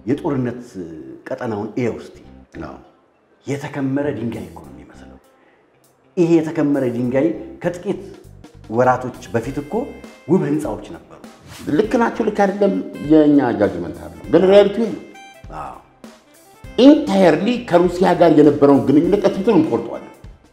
የጦርነት ቀጠናውን ኤ ውስጥ አዎ። የተከመረ ድንጋይ እኮ ነው የሚመስለው። ይሄ የተከመረ ድንጋይ ከጥቂት ወራቶች በፊት እኮ ውብ ህንፃዎች ነበሩ። ልክ ናቸው፣ ልክ አይደለም፣ የእኛ ጃጅመንት አለ። ግን ሪያሊቲ ነው። አዎ። ኢንታየርሊ ከሩሲያ ጋር የነበረውን ግንኙነት ቀጥብትን እንቆርጠዋለን።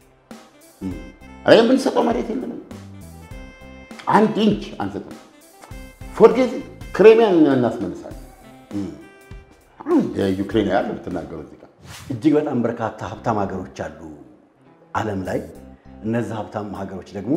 ኧረ የምንሰጠው መሬት የለንም። አንድ ኢንች አንሰጥም። ፎርጌዝ ክሬሚያን እናስመልሳለን። አሁን የዩክሬን ያለ ብትናገሩ እዚህ ጋር እጅግ በጣም በርካታ ሀብታም ሀገሮች አሉ ዓለም ላይ። እነዚህ ሀብታም ሀገሮች ደግሞ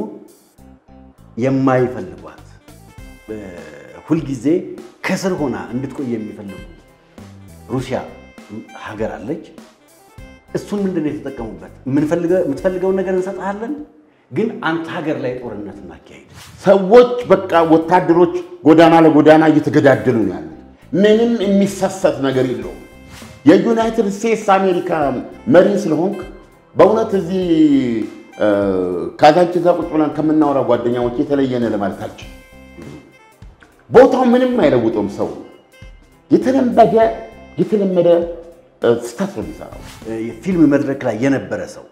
የማይፈልጓት እ፣ ሁልጊዜ ከስር ሆና እንድትቆይ የሚፈልጉ ሩሲያ ሀገር አለች። እሱን ምንድን ነው የተጠቀሙበት? የምንፈልገ- የምትፈልገውን ነገር እንሰጥሃለን፣ ግን አንተ ሀገር ላይ ጦርነት እናካሄድ። ሰዎች በቃ ወታደሮች ጎዳና ለጎዳና እየተገዳደሉ ነው ያሉት። ምንም የሚሰሰት ነገር የለውም። የዩናይትድ ስቴትስ አሜሪካ መሪ ስለሆንክ በእውነት እዚህ እ፣ ካዛንቺስ ቁጭ ብለን ከምናወራ ጓደኛዎች የተለየነ ለማለት አልችልም። ቦታው ምንም አይለውጠውም። ሰው የተለመደ የተለመደ እ፣ ስህተት ነው የሚሰራው። የፊልም መድረክ ላይ የነበረ ሰው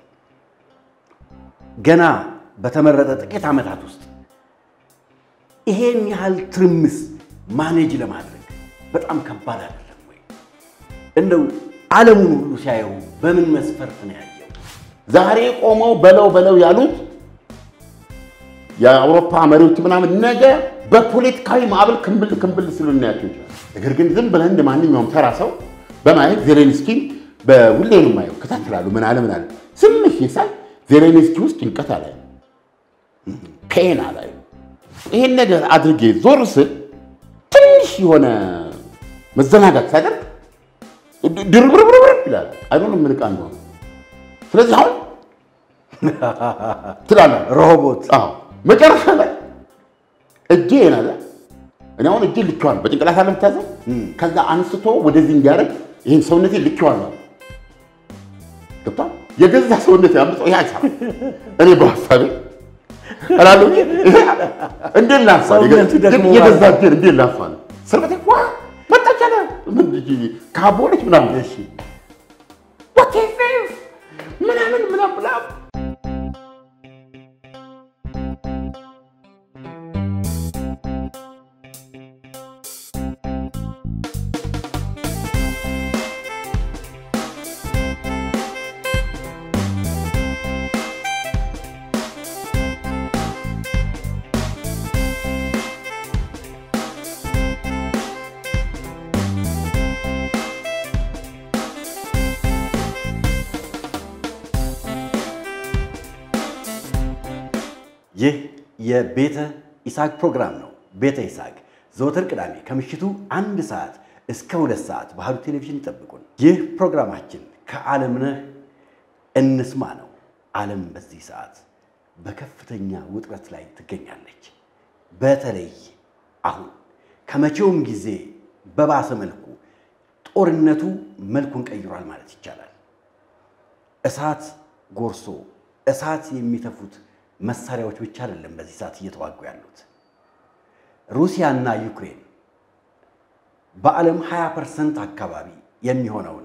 ገና በተመረጠ ጥቂት ዓመታት ውስጥ ይሄን ያህል ትርምስ ማኔጅ ለማድረግ በጣም ከባድ አይደለም ወይ? እንደው ዓለሙን ሁሉ ሲያየው በምን መስፈርት ነው ያየው? ዛሬ ቆመው በለው በለው ያሉት የአውሮፓ መሪዎች ምናምን ነገ በፖለቲካዊ ማዕበል ክምብል ክምብል ሲሉ እናያቸው ይችላል። ነገር ግን ዝም ብለን እንደ ማንኛውም ተራ ሰው በማየት ዜሌንስኪን በሁሌ ነው የማየው፣ እከታተላለሁ። ምን አለ ምን አለ ዝም ሳይ ዜሌንስኪ ውስጥ ጭንቀት አላይ፣ ፔን አላይ። ይሄን ነገር አድርጌ ዞር ስል ትንሽ የሆነ መዘናጋት ሳደርግ ድርብርብርብር ይላል። አይዶን ምን ዕቃ እንደሆነ ስለዚህ አሁን ትላለህ ሮቦት አዎ መጨረሻ ላይ እጄ ናለ እኔ አሁን እጄ ልኬዋለሁ። በጭንቅላት አለ የምታዘው ከዛ አንስቶ ወደዚህ እንዲያደርግ ይህን ሰውነቴ ልኬዋለሁ። ገብቷል። የገዛ ሰውነቴ አምጾ ይህ አይሰራም። እኔ በሀሳቤ እላለሁ እንጂ ይሄ እንዴት ላንሳ? ሰውነቱ ደግሞ የገዛ እጄን እንዴት ላንሳ? ስርበቴ ዋ መጣች አለ ምን ካቦለች ምናምን እሺ What is this? ምናምን ምናምን ምናምን ይህ የቤተ ይስሐቅ ፕሮግራም ነው። ቤተ ይስሐቅ ዘወትር ቅዳሜ ከምሽቱ አንድ ሰዓት እስከ ሁለት ሰዓት ባህሉ ቴሌቪዥን ይጠብቁን። ይህ ፕሮግራማችን ከዓለምነህ እንስማ ነው። ዓለም በዚህ ሰዓት በከፍተኛ ውጥረት ላይ ትገኛለች። በተለይ አሁን ከመቼውም ጊዜ በባሰ መልኩ ጦርነቱ መልኩን ቀይሯል ማለት ይቻላል። እሳት ጎርሶ እሳት የሚተፉት መሳሪያዎች ብቻ አይደለም በዚህ ሰዓት እየተዋጉ ያሉት። ሩሲያና ዩክሬን በዓለም 20 ፐርሰንት አካባቢ የሚሆነውን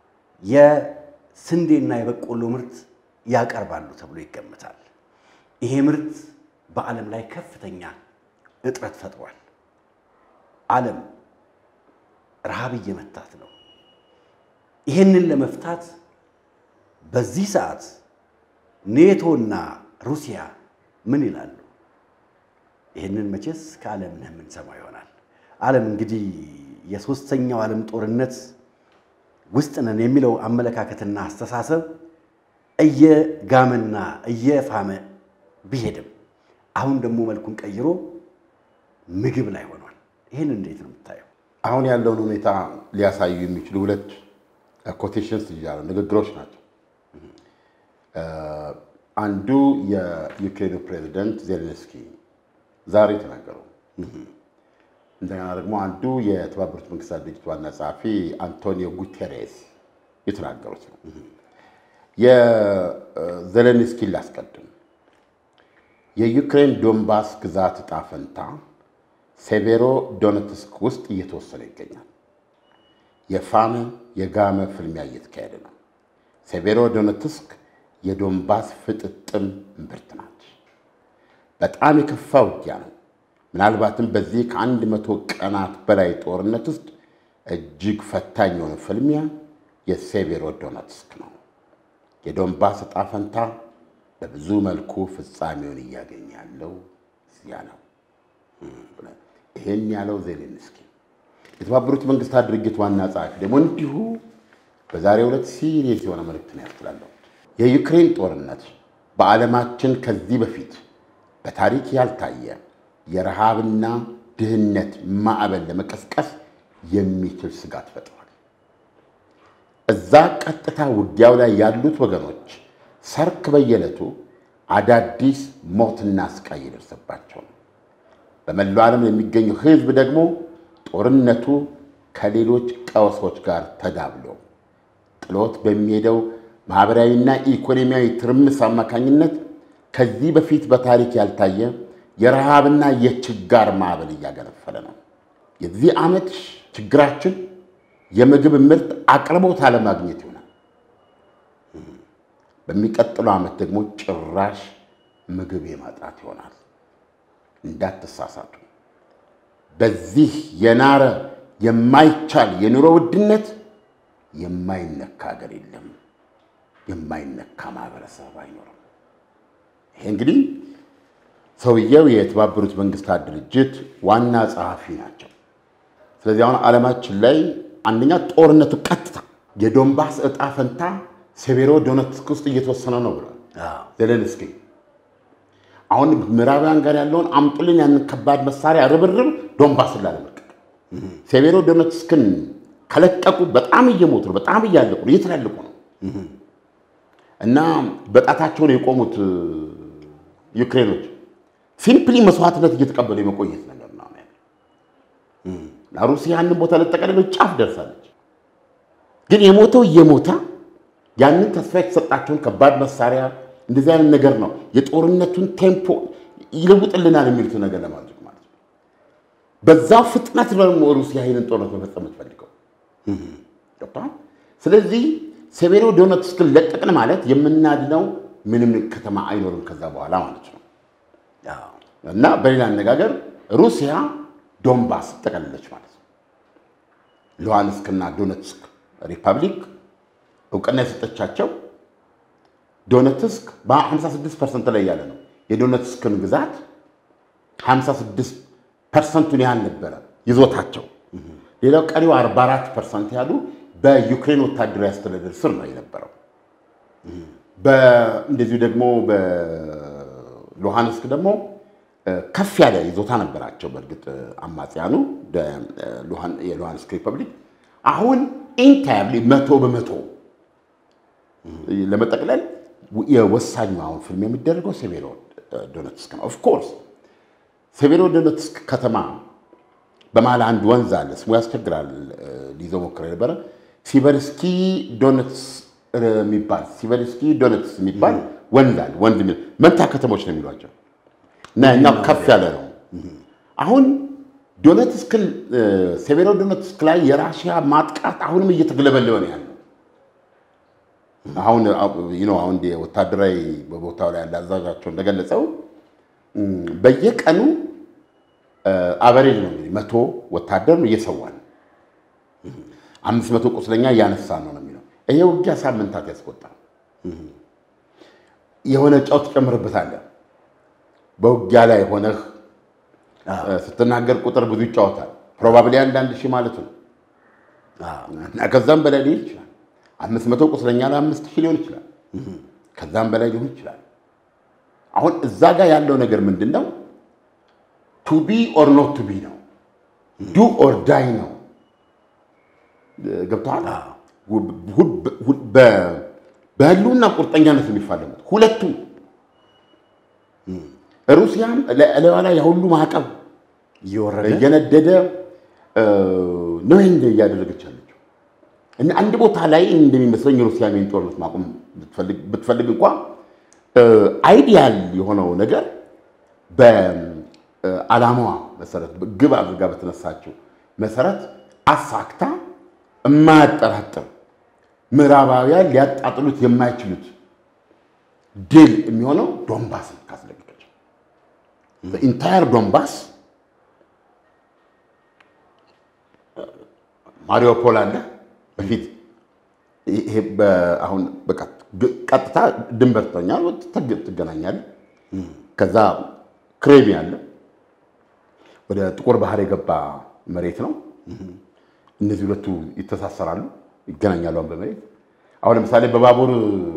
የስንዴና የበቆሎ ምርት ያቀርባሉ ተብሎ ይገመታል። ይሄ ምርት በዓለም ላይ ከፍተኛ እጥረት ፈጥሯል። ዓለም ረሃብ እየመታት ነው። ይህንን ለመፍታት በዚህ ሰዓት ኔቶና ሩሲያ ምን ይላሉ? ይህንን መቼስ ከዓለምነህ የምንሰማው ይሆናል። ዓለም እንግዲህ የሦስተኛው ዓለም ጦርነት ውስጥ ነን የሚለው አመለካከትና አስተሳሰብ እየጋመና እየፋመ ቢሄድም አሁን ደግሞ መልኩን ቀይሮ ምግብ ላይ ሆኗል። ይህን እንዴት ነው የምታየው? አሁን ያለውን ሁኔታ ሊያሳዩ የሚችሉ ሁለት ኮቴሽንስ ይዣለሁ፣ ንግግሮች ናቸው። አንዱ የዩክሬኑ ፕሬዚደንት ዜሌንስኪ ዛሬ የተናገረው፣ እንደገና ደግሞ አንዱ የተባበሩት መንግስታት ድርጅት ዋና ጸሐፊ አንቶኒዮ ጉቴሬስ የተናገሩት ነው። የዜሌንስኪን ላስቀድም። የዩክሬን ዶንባስ ግዛት ዕጣ ፈንታ ሴቬሮ ዶኔትስክ ውስጥ እየተወሰነ ይገኛል። የፋመ የጋመ ፍልሚያ እየተካሄደ ነው። ሴቬሮ ዶነትስክ የዶንባስ ፍጥጥም እምብርት ናት። በጣም የከፋ ውጊያ ነው። ምናልባትም በዚህ ከአንድ መቶ ቀናት በላይ ጦርነት ውስጥ እጅግ ፈታኝ የሆነ ፍልሚያ የሴቬሮ ዶነትስክ ነው። የዶንባስ ዕጣ ፈንታ በብዙ መልኩ ፍጻሜውን እያገኘ ያለው እዚያ ነው። ይሄን ያለው ዜሌንስኪ የተባበሩት መንግስታት ድርጅት ዋና ጸሐፊ ደግሞ እንዲሁ በዛሬው ዕለት ሲሪየስ የሆነ መልእክት ነው ያስተላለፉት። የዩክሬን ጦርነት በዓለማችን ከዚህ በፊት በታሪክ ያልታየ የረሃብና ድህነት ማዕበል ለመቀስቀስ የሚችል ስጋት ፈጥሯል። እዛ ቀጥታ ውጊያው ላይ ያሉት ወገኖች ሰርክ በየዕለቱ አዳዲስ ሞትና ስቃይ የደርሰባቸው ነው። በመላው ዓለም የሚገኘው ሕዝብ ደግሞ ጦርነቱ ከሌሎች ቀውሶች ጋር ተዳብሎ ጥሎት በሚሄደው ማኅበራዊና ኢኮኖሚያዊ ትርምስ አማካኝነት ከዚህ በፊት በታሪክ ያልታየ የረሃብና የችጋር ማዕበል እያገነፈለ ነው። የዚህ ዓመት ችግራችን የምግብ ምርት አቅርቦት አለማግኘት ይሆናል። በሚቀጥለው ዓመት ደግሞ ጭራሽ ምግብ የማጣት ይሆናል። እንዳትሳሳቱ። በዚህ የናረ የማይቻል የኑሮ ውድነት የማይነካ ሀገር የለም፣ የማይነካ ማህበረሰብ አይኖርም። ይሄ እንግዲህ ሰውየው የተባበሩት መንግስታት ድርጅት ዋና ጸሐፊ ናቸው። ስለዚህ አሁን ዓለማችን ላይ አንደኛ ጦርነቱ ቀጥታ የዶንባስ ዕጣ ፈንታ ሴቬሮ ዶነትስክ ውስጥ እየተወሰነ ነው ብሏል ዜሌንስኪ። አሁን ምዕራባውያን ጋር ያለውን አምጡልን ያንን ከባድ መሳሪያ ርብርብ ዶንባስን ላለመልቀቅ ሴቬሮ ዶነትስክን ከለቀቁ በጣም እየሞቱ ነው፣ በጣም እያለቁ ነው፣ እየተላለቁ ነው። እና በጣታቸውን የቆሙት ዩክሬኖች ሲምፕሊ መስዋዕትነት እየተቀበሉ የመቆየት ነገር ነው ያለው። ሩሲያ ያንን ቦታ ለጠቀለሎች ጫፍ ደርሳለች። ግን የሞተው እየሞተ ያንን ተስፋ የተሰጣቸውን ከባድ መሳሪያ እንደዚህ አይነት ነገር ነው የጦርነቱን ቴምፖ ይለውጥልናል የሚሉትን ነገር ለማድረግ ማለት ነው። በዛው ፍጥነት ደግሞ ሩሲያ ይህንን ጦርነት መፈጸም የምትፈልገው ገብቶሃል። ስለዚህ ሴቬሮ ዶነትስክን ለቀቅን ማለት የምናድነው ምንም ከተማ አይኖርም ከዛ በኋላ ማለት ነው። እና በሌላ አነጋገር ሩሲያ ዶንባስ ጠቀለለች ማለት ነው። ሉሃንስክና ዶነትስክ ሪፐብሊክ እውቅና የሰጠቻቸው ዶነትስክ በ56 ፐርሰንት ላይ ያለ ነው። የዶነትስክን ግዛት 56 ፐርሰንቱን ያህል ነበረ ይዞታቸው። ሌላው ቀሪው 44 ፐርሰንት ያሉ በዩክሬን ወታደራዊ አስተዳደር ስር ነው የነበረው። እንደዚሁ ደግሞ በሉሃንስክ ደግሞ ከፍ ያለ ይዞታ ነበራቸው። በእርግጥ አማጽያኑ የሉሃንስክ ሪፐብሊክ አሁን ኢንታየርሊ መቶ በመቶ ለመጠቅለል የወሳኙ አሁን ፊልም የሚደረገው ሴቬሮ ዶነትስክ ነው። ኦፍኮርስ ሴቬሮ ዶነትስክ ከተማ በመሀል አንድ ወንዝ አለ። ስሙ ያስቸግራል፣ ሊይዘው ሞክረ ነበረ። ሲቨርስኪ ዶነትስ የሚባል ሲቨርስኪ ዶነትስ የሚባል ወንዝ አለ። ወንዝ መንታ ከተሞች ነው የሚሏቸው እና ያኛው ከፍ ያለ ነው። አሁን ዶነትስክን ሴቬሮ ዶነትስክ ላይ የራሽያ ማጥቃት አሁንም እየተገለበለበ ነው ያለው። አሁን አሁን ወታደራዊ በቦታው ላይ ያለ አዛዣቸው እንደገለጸው በየቀኑ አበሬጅ ነው እንግዲህ መቶ ወታደር ነው እየሰዋ ነው። አምስት መቶ ቁስለኛ እያነሳ ነው ነው የሚለው። ይሄ ውጊያ ሳምንታት ያስቆጣል። የሆነ ጨው ትጨምርበታለህ። በውጊያ ላይ ሆነህ ስትናገር ቁጥር ብዙ ይጫወታል። ፕሮባብሊ አንዳንድ ሺህ ማለት ነው እና ከዛም በላይ ሊሆን ይችላል። አምስት መቶ ቁስለኛ ለአምስት ሺህ ሊሆን ይችላል። ከዛም በላይ ሊሆን ይችላል። አሁን እዛ ጋር ያለው ነገር ምንድን ነው? ቱ ቢ ኦር ኖት ቱ ቢ ነው። ዱ ኦር ዳይ ነው። ገብተዋል። በህልውና ቁርጠኛነት የሚፋለሙት ሁለቱ ሩሲያም ለእለዋ ላይ የሁሉ ማዕቀብ እየነደደ ነው ይህን እያደረገች ያለችው እና አንድ ቦታ ላይ እንደሚመስለኝ ሩሲያ ሜን ጦርነት ማቆም ብትፈልግ እንኳ አይዲያል የሆነው ነገር በዓላማዋ መሰረት ግብ አድርጋ በተነሳችው መሰረት አሳክታ የማያጠራጥር ምዕራባውያን ሊያጣጥሉት የማይችሉት ድል የሚሆነው ዶንባስን ካስለቀቀች በኢንታየር ዶንባስ ማሪዮፖል አለ በፊት ይሄ አሁን በቃ ቀጥታ ድንበር ትተኛል ትገናኛል። ከዛ ክሬሚ አለ ወደ ጥቁር ባህር የገባ መሬት ነው። እነዚህ ሁለቱ ይተሳሰራሉ፣ ይገናኛሉ በመሬት አሁን ለምሳሌ በባቡር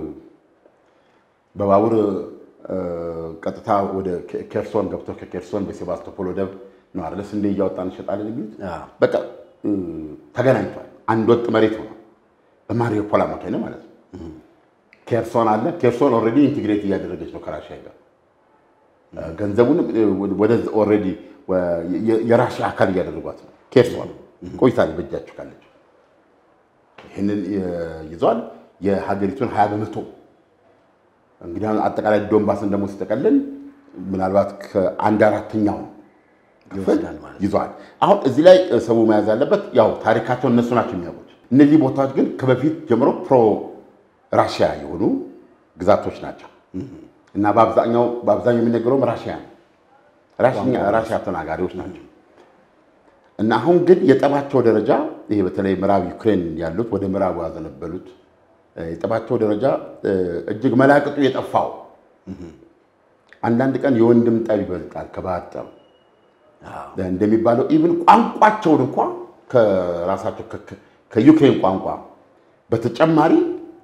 በባቡር ቀጥታ ወደ ኬርሶን ገብቶ ከኬርሶን በሴባስቶፖል ወደብ ነው አይደል ስንዴ እያወጣን እንሸጣለን የሚሉት በቃ ተገናኝቷል። አንድ ወጥ መሬት ሆኗል። በማሪዮፖል አማካኝነት ማለት ነው። ኬርሶን አለ። ኬርሶን ኦልሬዲ ኢንቴግሬት እያደረገች ነው ከራሽያ ጋር ገንዘቡን ወደ ኦልሬዲ የራሽያ አካል እያደረጓት ነው። ኬርሶን ቆይታለች በእጃቸው ካለች ይህንን ይዘዋል። የሀገሪቱን ሀያ በመቶ እንግዲህ አጠቃላይ ዶንባስን ደግሞ ሲጠቀልል ምናልባት ከአንድ አራተኛው ክፍል ይዘዋል። አሁን እዚህ ላይ ሰው መያዝ ያለበት ያው ታሪካቸው እነሱ ናቸው የሚያውቁት። እነዚህ ቦታዎች ግን ከበፊት ጀምሮ ፕሮ ራሽያ የሆኑ ግዛቶች ናቸው እና በአብዛኛው በአብዛኛው የሚነገረውም ራሽያ ነው። ራሽያ ተናጋሪዎች ናቸው እና አሁን ግን የጠባቸው ደረጃ ይሄ በተለይ ምዕራብ ዩክሬን ያሉት ወደ ምዕራቡ ያዘነበሉት የጠባቸው ደረጃ እጅግ መላቅጡ የጠፋው አንዳንድ ቀን የወንድም ጠብ ይበልጣል ከባህር ጠብ እንደሚባለው ኢቭን ቋንቋቸውን እንኳ ከራሳቸው ከዩክሬን ቋንቋ በተጨማሪ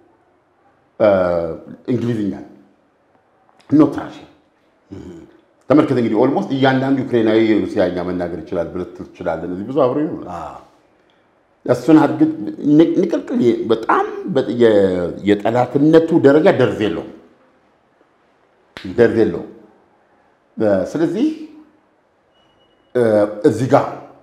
እንግሊዝኛ ኖት ራሽያ ተመልከት እንግዲህ ኦልሞስት እያንዳንዱ ዩክሬናዊ ሩሲያኛ መናገር ይችላል ብለህ ትችላለህ። እዚህ ብዙ አብሮ ይሆናል። እሱን አድርግ ንቅልቅል በጣም የጠላትነቱ ደረጃ ደርዝ የለውም ደርዝ የለውም። ስለዚህ እዚህ ጋር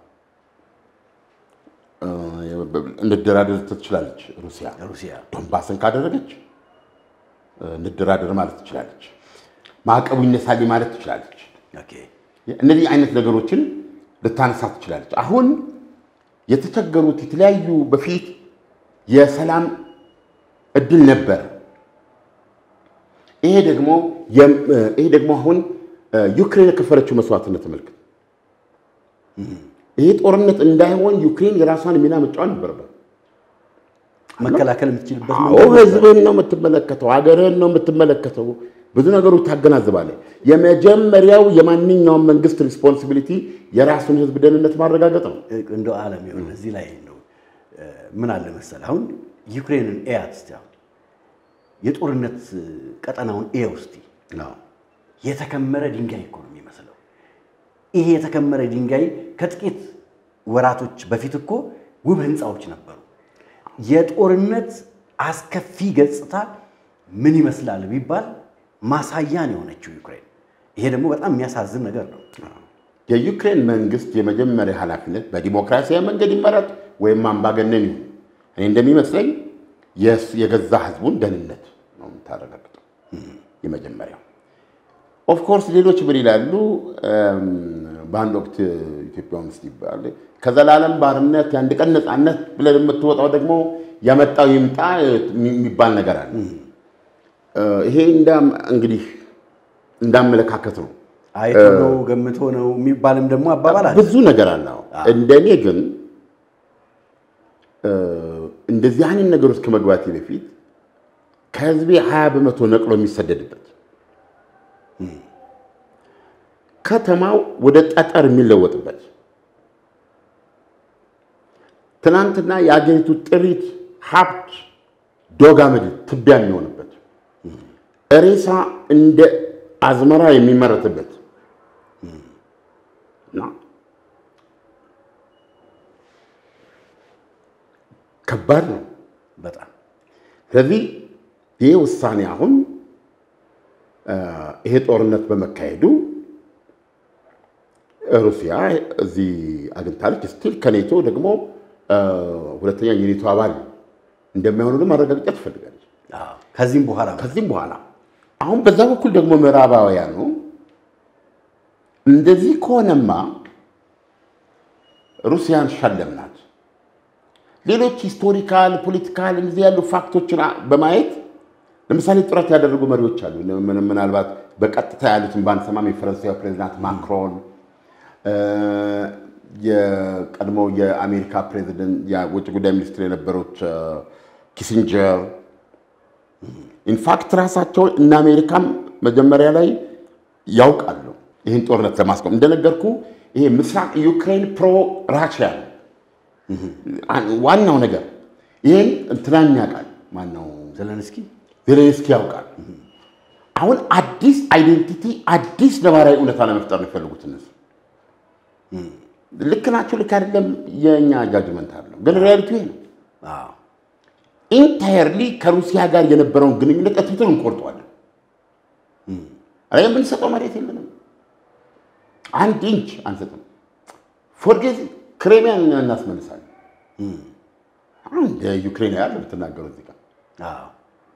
እንደራደር ትችላለች ሩሲያ ሩሲያ ዶንባስን ካደረገች እንደራደር ማለት ትችላለች። ማዕቀቡ ይነሳልኝ ማለት ትችላለች። እነዚህ አይነት ነገሮችን ልታነሳ ትችላለች። አሁን የተቸገሩት የተለያዩ በፊት የሰላም እድል ነበር። ይሄ ደግሞ ይሄ ደግሞ አሁን ዩክሬን የከፈለችው መስዋዕትነት ተመልክት። ይሄ ጦርነት እንዳይሆን ዩክሬን የራሷን ሚና መጫወት ነበረበት። መከላከል የምትችልበት አዎ ህዝብህን ነው የምትመለከተው፣ ሀገርህን ነው የምትመለከተው። ብዙ ነገሮች ታገናዝባለህ። የመጀመሪያው የማንኛውም መንግስት ሪስፖንሲቢሊቲ የራሱን ህዝብ ደህንነት ማረጋገጥ ነው። እንደ ዓለም ይሁን እዚህ ላይ ነው ምን አለ መሰለህ፣ አሁን ዩክሬንን ኤያት እስቲ አሁን የጦርነት ቀጠናውን ኤ ውስጥ የተከመረ ድንጋይ እኮ ነው የሚመስለው። ይሄ የተከመረ ድንጋይ ከጥቂት ወራቶች በፊት እኮ ውብ ህንፃዎች ነበሩ። የጦርነት አስከፊ ገጽታ ምን ይመስላል ቢባል ማሳያን የሆነችው ዩክሬን። ይሄ ደግሞ በጣም የሚያሳዝን ነገር ነው። የዩክሬን መንግስት የመጀመሪያ ኃላፊነት በዲሞክራሲያዊ መንገድ ይመረጥ ወይም አምባገነን ይሁን፣ እኔ እንደሚመስለኝ የገዛ ህዝቡን ደህንነት ነው የምታረጋግጠው የመጀመሪያው። ኦፍኮርስ ሌሎች ምን ይላሉ? በአንድ ወቅት ኢትዮጵያ ውስጥ ይባላል ከዘላለም ባርነት የአንድ ቀን ነፃነት ብለን የምትወጣው ደግሞ ያመጣው ይምጣ የሚባል ነገር አለ። ይሄ እንግዲህ እንዳመለካከት ነው። አይቶ ነው ገምቶ ነው የሚባልም ደግሞ አባባል አለ። ብዙ ነገር አለ። እንደኔ ግን እንደዚህ አይነት ነገር ውስጥ ከመግባቴ በፊት ከህዝቤ ሀያ በመቶ ነቅሎ የሚሰደድበት ከተማው ወደ ጠጠር የሚለወጥበት ትናንትና የአገሪቱ ጥሪት ሀብት ዶግ አመድ ትቢያ የሚሆንበት ሬሳ እንደ አዝመራ የሚመረትበት እና ከባድ ነው በጣም ስለዚህ ይህ ውሳኔ አሁን ይሄ ጦርነት በመካሄዱ ሩሲያ እዚህ አግኝታለች። ስቲል ከኔቶ ደግሞ ሁለተኛ የኔቶ አባል እንደማይሆኑ ደግሞ ማረጋገጫ ትፈልጋለች። ከዚህም በኋላ ከዚህም በኋላ አሁን በዛ በኩል ደግሞ ምዕራባውያኑ እንደዚህ ከሆነማ ሩሲያን ሸለምናት፣ ሌሎች ሂስቶሪካል፣ ፖለቲካል እንደዚህ ያሉ ፋክቶችን በማየት ለምሳሌ ጥረት ያደረጉ መሪዎች አሉ። ምናልባት በቀጥታ ያሉትን ባንሰማም የፈረንሳዊ ፕሬዚዳንት ማክሮን፣ የቀድሞው የአሜሪካ ፕሬዚደንት የውጭ ጉዳይ ሚኒስትር የነበሩት ኪሲንጀር ኢንፋክት ራሳቸው እነ አሜሪካም መጀመሪያ ላይ ያውቃሉ ይህን ጦርነት ለማስቆም እንደነገርኩ ይሄ ምስራቅ ዩክሬን ፕሮ ራሽያ ነው ዋናው ነገር። ይህን እንትናን ያውቃል ማነው ዘለንስኪ ዜሌንስኪ ያውቃል። አሁን አዲስ አይዴንቲቲ አዲስ ነባራዊ እውነታ ለመፍጠር ነው የፈለጉት እነሱ። ልክ ናቸው፣ ልክ አይደለም የእኛ ጃጅመንት አለው፣ ግን ሪያሊቲ ይሄ ነው። አዎ ኢንታየርሊ ከሩሲያ ጋር የነበረውን ግንኙነት እትብትን እንቆርጠዋለን። የምንሰጠው መሬት የለንም፣ አንድ ኢንች አንሰጥም። ፎርጌዝ ክሬሚያን እናስመልሳለን። አሁን የዩክሬን ያለ ብትናገሩ እዚህ ጋር አዎ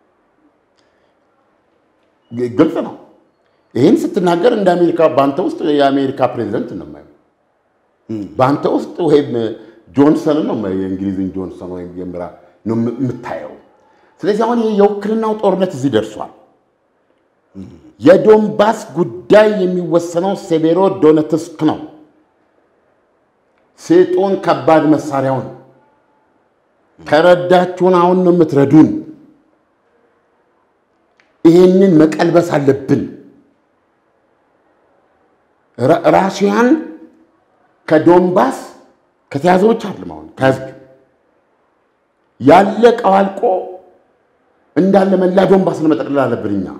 ግልጽ ነው። ይህን ስትናገር እንደ አሜሪካ በአንተ ውስጥ የአሜሪካ ፕሬዚደንት ነው የማየው። በአንተ ውስጥ ወይም ጆንሰን ነው የማየው፣ የእንግሊዝን ጆንሰን ወይም የምራ ነው የምታየው። ስለዚህ አሁን ይህ የውክልናው ጦርነት እዚህ ደርሷል። የዶንባስ ጉዳይ የሚወሰነው ሴቬሮ ዶነትስክ ነው። ስጡን ከባድ መሳሪያውን፣ ከረዳችሁን አሁን ነው የምትረዱን። ይህንን መቀልበስ አለብን። ራሽያን ከዶንባስ ከተያዘ ብቻ አይደለም አሁን ከያዝክ ያለቀው አልቆ እንዳለ መላ ዶንባስን መጠቅለል አለብን እኛ።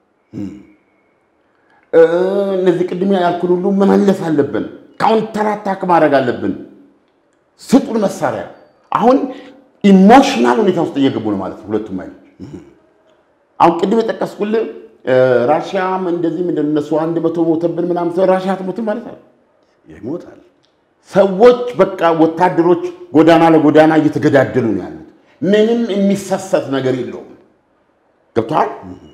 እነዚህ ቅድም ያልኩን ሁሉ መመለስ አለብን። ካውንተር አታክ ማድረግ አለብን። ስጡን መሳሪያ። አሁን ኢሞሽናል ሁኔታ ውስጥ እየገቡ ነው ማለት ነው ሁለቱም አይነት አሁን ቅድም የጠቀስኩልህ ራሽያም እንደዚህ ምንድን እነሱ አንድ መቶ ሞተብን ምናምን ሰው ራሽያ አትሞትም ማለት ነው። ይሞታል። ሰዎች በቃ ወታደሮች ጎዳና ለጎዳና እየተገዳደሉ ነው ያሉት። ምንም የሚሰሰት ነገር የለውም። ገብቶሃል?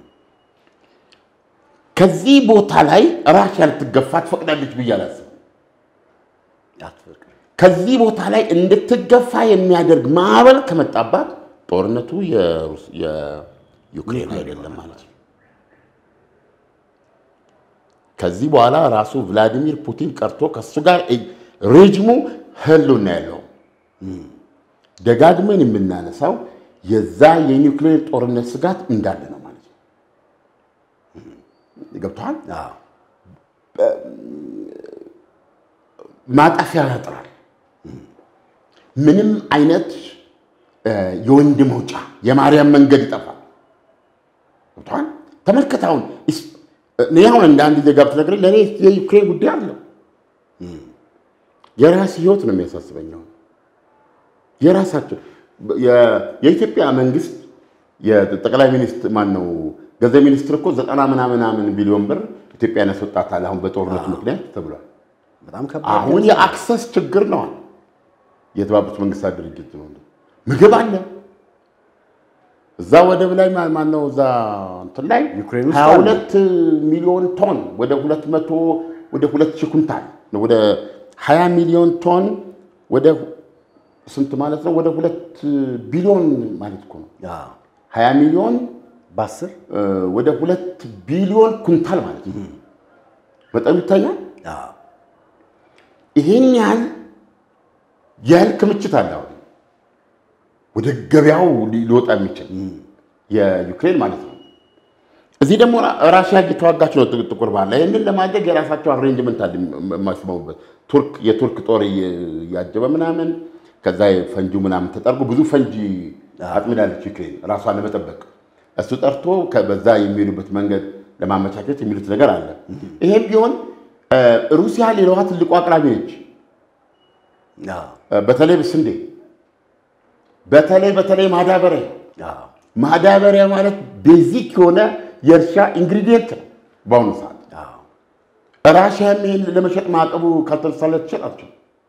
ከዚህ ቦታ ላይ ራሽያ ልትገፋ ትፈቅዳለች ብዬ አላስብም። አትፈቅድም። ከዚህ ቦታ ላይ እንድትገፋ የሚያደርግ ማዕበል ከመጣባት ጦርነቱ የሩስ- የዩክሬን አይደለም ማለት ነው። ከዚህ በኋላ ራሱ ቭላዲሚር ፑቲን ቀርቶ ከሱ ጋር ሬጅሙ ህልውና ያለው ደጋግመን የምናነሳው የዛ የኒውክሌር ጦርነት ስጋት እንዳለ ነው ማለት ነው። ገብቶሃል? አዎ ማጠፊያ ያጥራል። ምንም አይነት የወንድ መውጫ የማርያም መንገድ ይጠፋል። ገብቶሃል? ተመልከት አሁን እስ- እኔ አሁን እንደ አንድ ዜጋ ብትነግረኝ ለእኔ የዩክሬን ጉዳይ አለው። የራስ ህይወት ነው የሚያሳስበኝ። አሁን የራሳቸው የ- የኢትዮጵያ መንግስት የጠቅላይ ሚኒስትር ማን ነው ገንዘብ ሚኒስትር እኮ ዘጠና ምናምን ምናምን ቢሊዮን ብር ኢትዮጵያን ያስወጣታል አሁን በጦርነቱ ምክንያት ተብሏል። በጣም ከባድ አሁን የአክሰስ ችግር ነው። የተባበሩት መንግስታት ድርጅት ነው። ምግብ አለ እዛ ወደብ ላይ ማ- ማነው እዛ እንትን ላይ ዩክሬን ውስጥ 22 ሚሊዮን ቶን ወደ 200 ወደ 2000 ኩንታል ነው ወደ 20 ሚሊዮን ቶን ወደ ስንት ማለት ነው? ወደ ሁለት ቢሊዮን ማለት እኮ ነው። አዎ 20 ሚሊዮን በአስር እ፣ ወደ ሁለት ቢሊዮን ኩንታል ማለት ነው። በጣም ይታያል። አዎ ይሄን ያህል ያህል ክምችት አለ አሁን ወደ ገበያው ሊ- ሊወጣ የሚችል የዩክሬን ማለት ነው። እዚህ ደግሞ ራ- ራሽያ እየተዋጋች ነው ጥ- ጥቁር ባህር ላይ። ይህንን ለማድረግ የራሳቸው አሬንጅመንት አለ የም- የማይስማሙበት ቱርክ የቱርክ ጦር እየ- እያጀበ ምናምን ከዛ ፈንጂ ምናምን ተጠርጎ ብዙ ፈንጂ አጥምዳለች ዩክሬን ራሷን ለመጠበቅ እሱ ጠርቶ ከ- በዛ የሚሄዱበት መንገድ ለማመቻቸት የሚሉት ነገር አለ። ይሄም ቢሆን እ፣ ሩሲያ ሌላዋ ትልቁ አቅራቢ ነች። አዎ በተለይ ስንዴ፣ በተለይ በተለይ ማዳበሪያ አዎ ማዳበሪያ ማለት ቤዚክ የሆነ የእርሻ ኢንግሪዲየንት ነው በአሁኑ ሰዓት። አዎ ራሽያም ይህን ለመሸጥ ማዕቀቡ ካልተነሳለ ትሸጣቸው።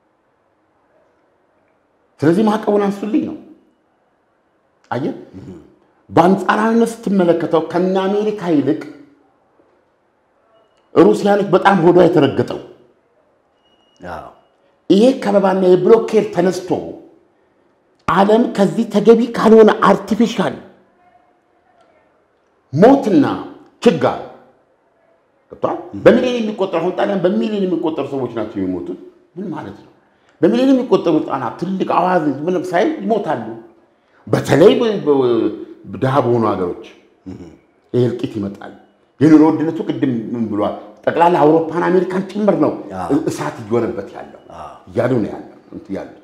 ስለዚህ ማዕቀቡን አንሱልኝ ነው። አየህ፣ በአንጻራዊነት ስትመለከተው ከነ አሜሪካ ይልቅ ሩሲያኖች በጣም ሆዷ የተረገጠው አዎ ይሄ ከበባና የብሎኬድ ተነስቶ ዓለም ከዚህ ተገቢ ካልሆነ አርቲፊሻል ሞትና ችጋር ገብቷል። በሚሊዮን የሚቆጠሩ አሁን ጣሊያን በሚሊዮን የሚቆጠሩ ሰዎች ናቸው የሚሞቱት። ምን ማለት ነው? በሚሊዮን የሚቆጠሩ ህጻናት ትልቅ አዋዝ ምንም ሳይል ይሞታሉ። በተለይ ድሃ በሆኑ ሀገሮች ይህ እልቂት ይመጣል። የኑሮ ውድነቱ ቅድም ምን ብሏል? ጠቅላላ አውሮፓን አሜሪካን ጭምር ነው እሳት እየሆነበት ያለው እያሉ ነው ያሉት።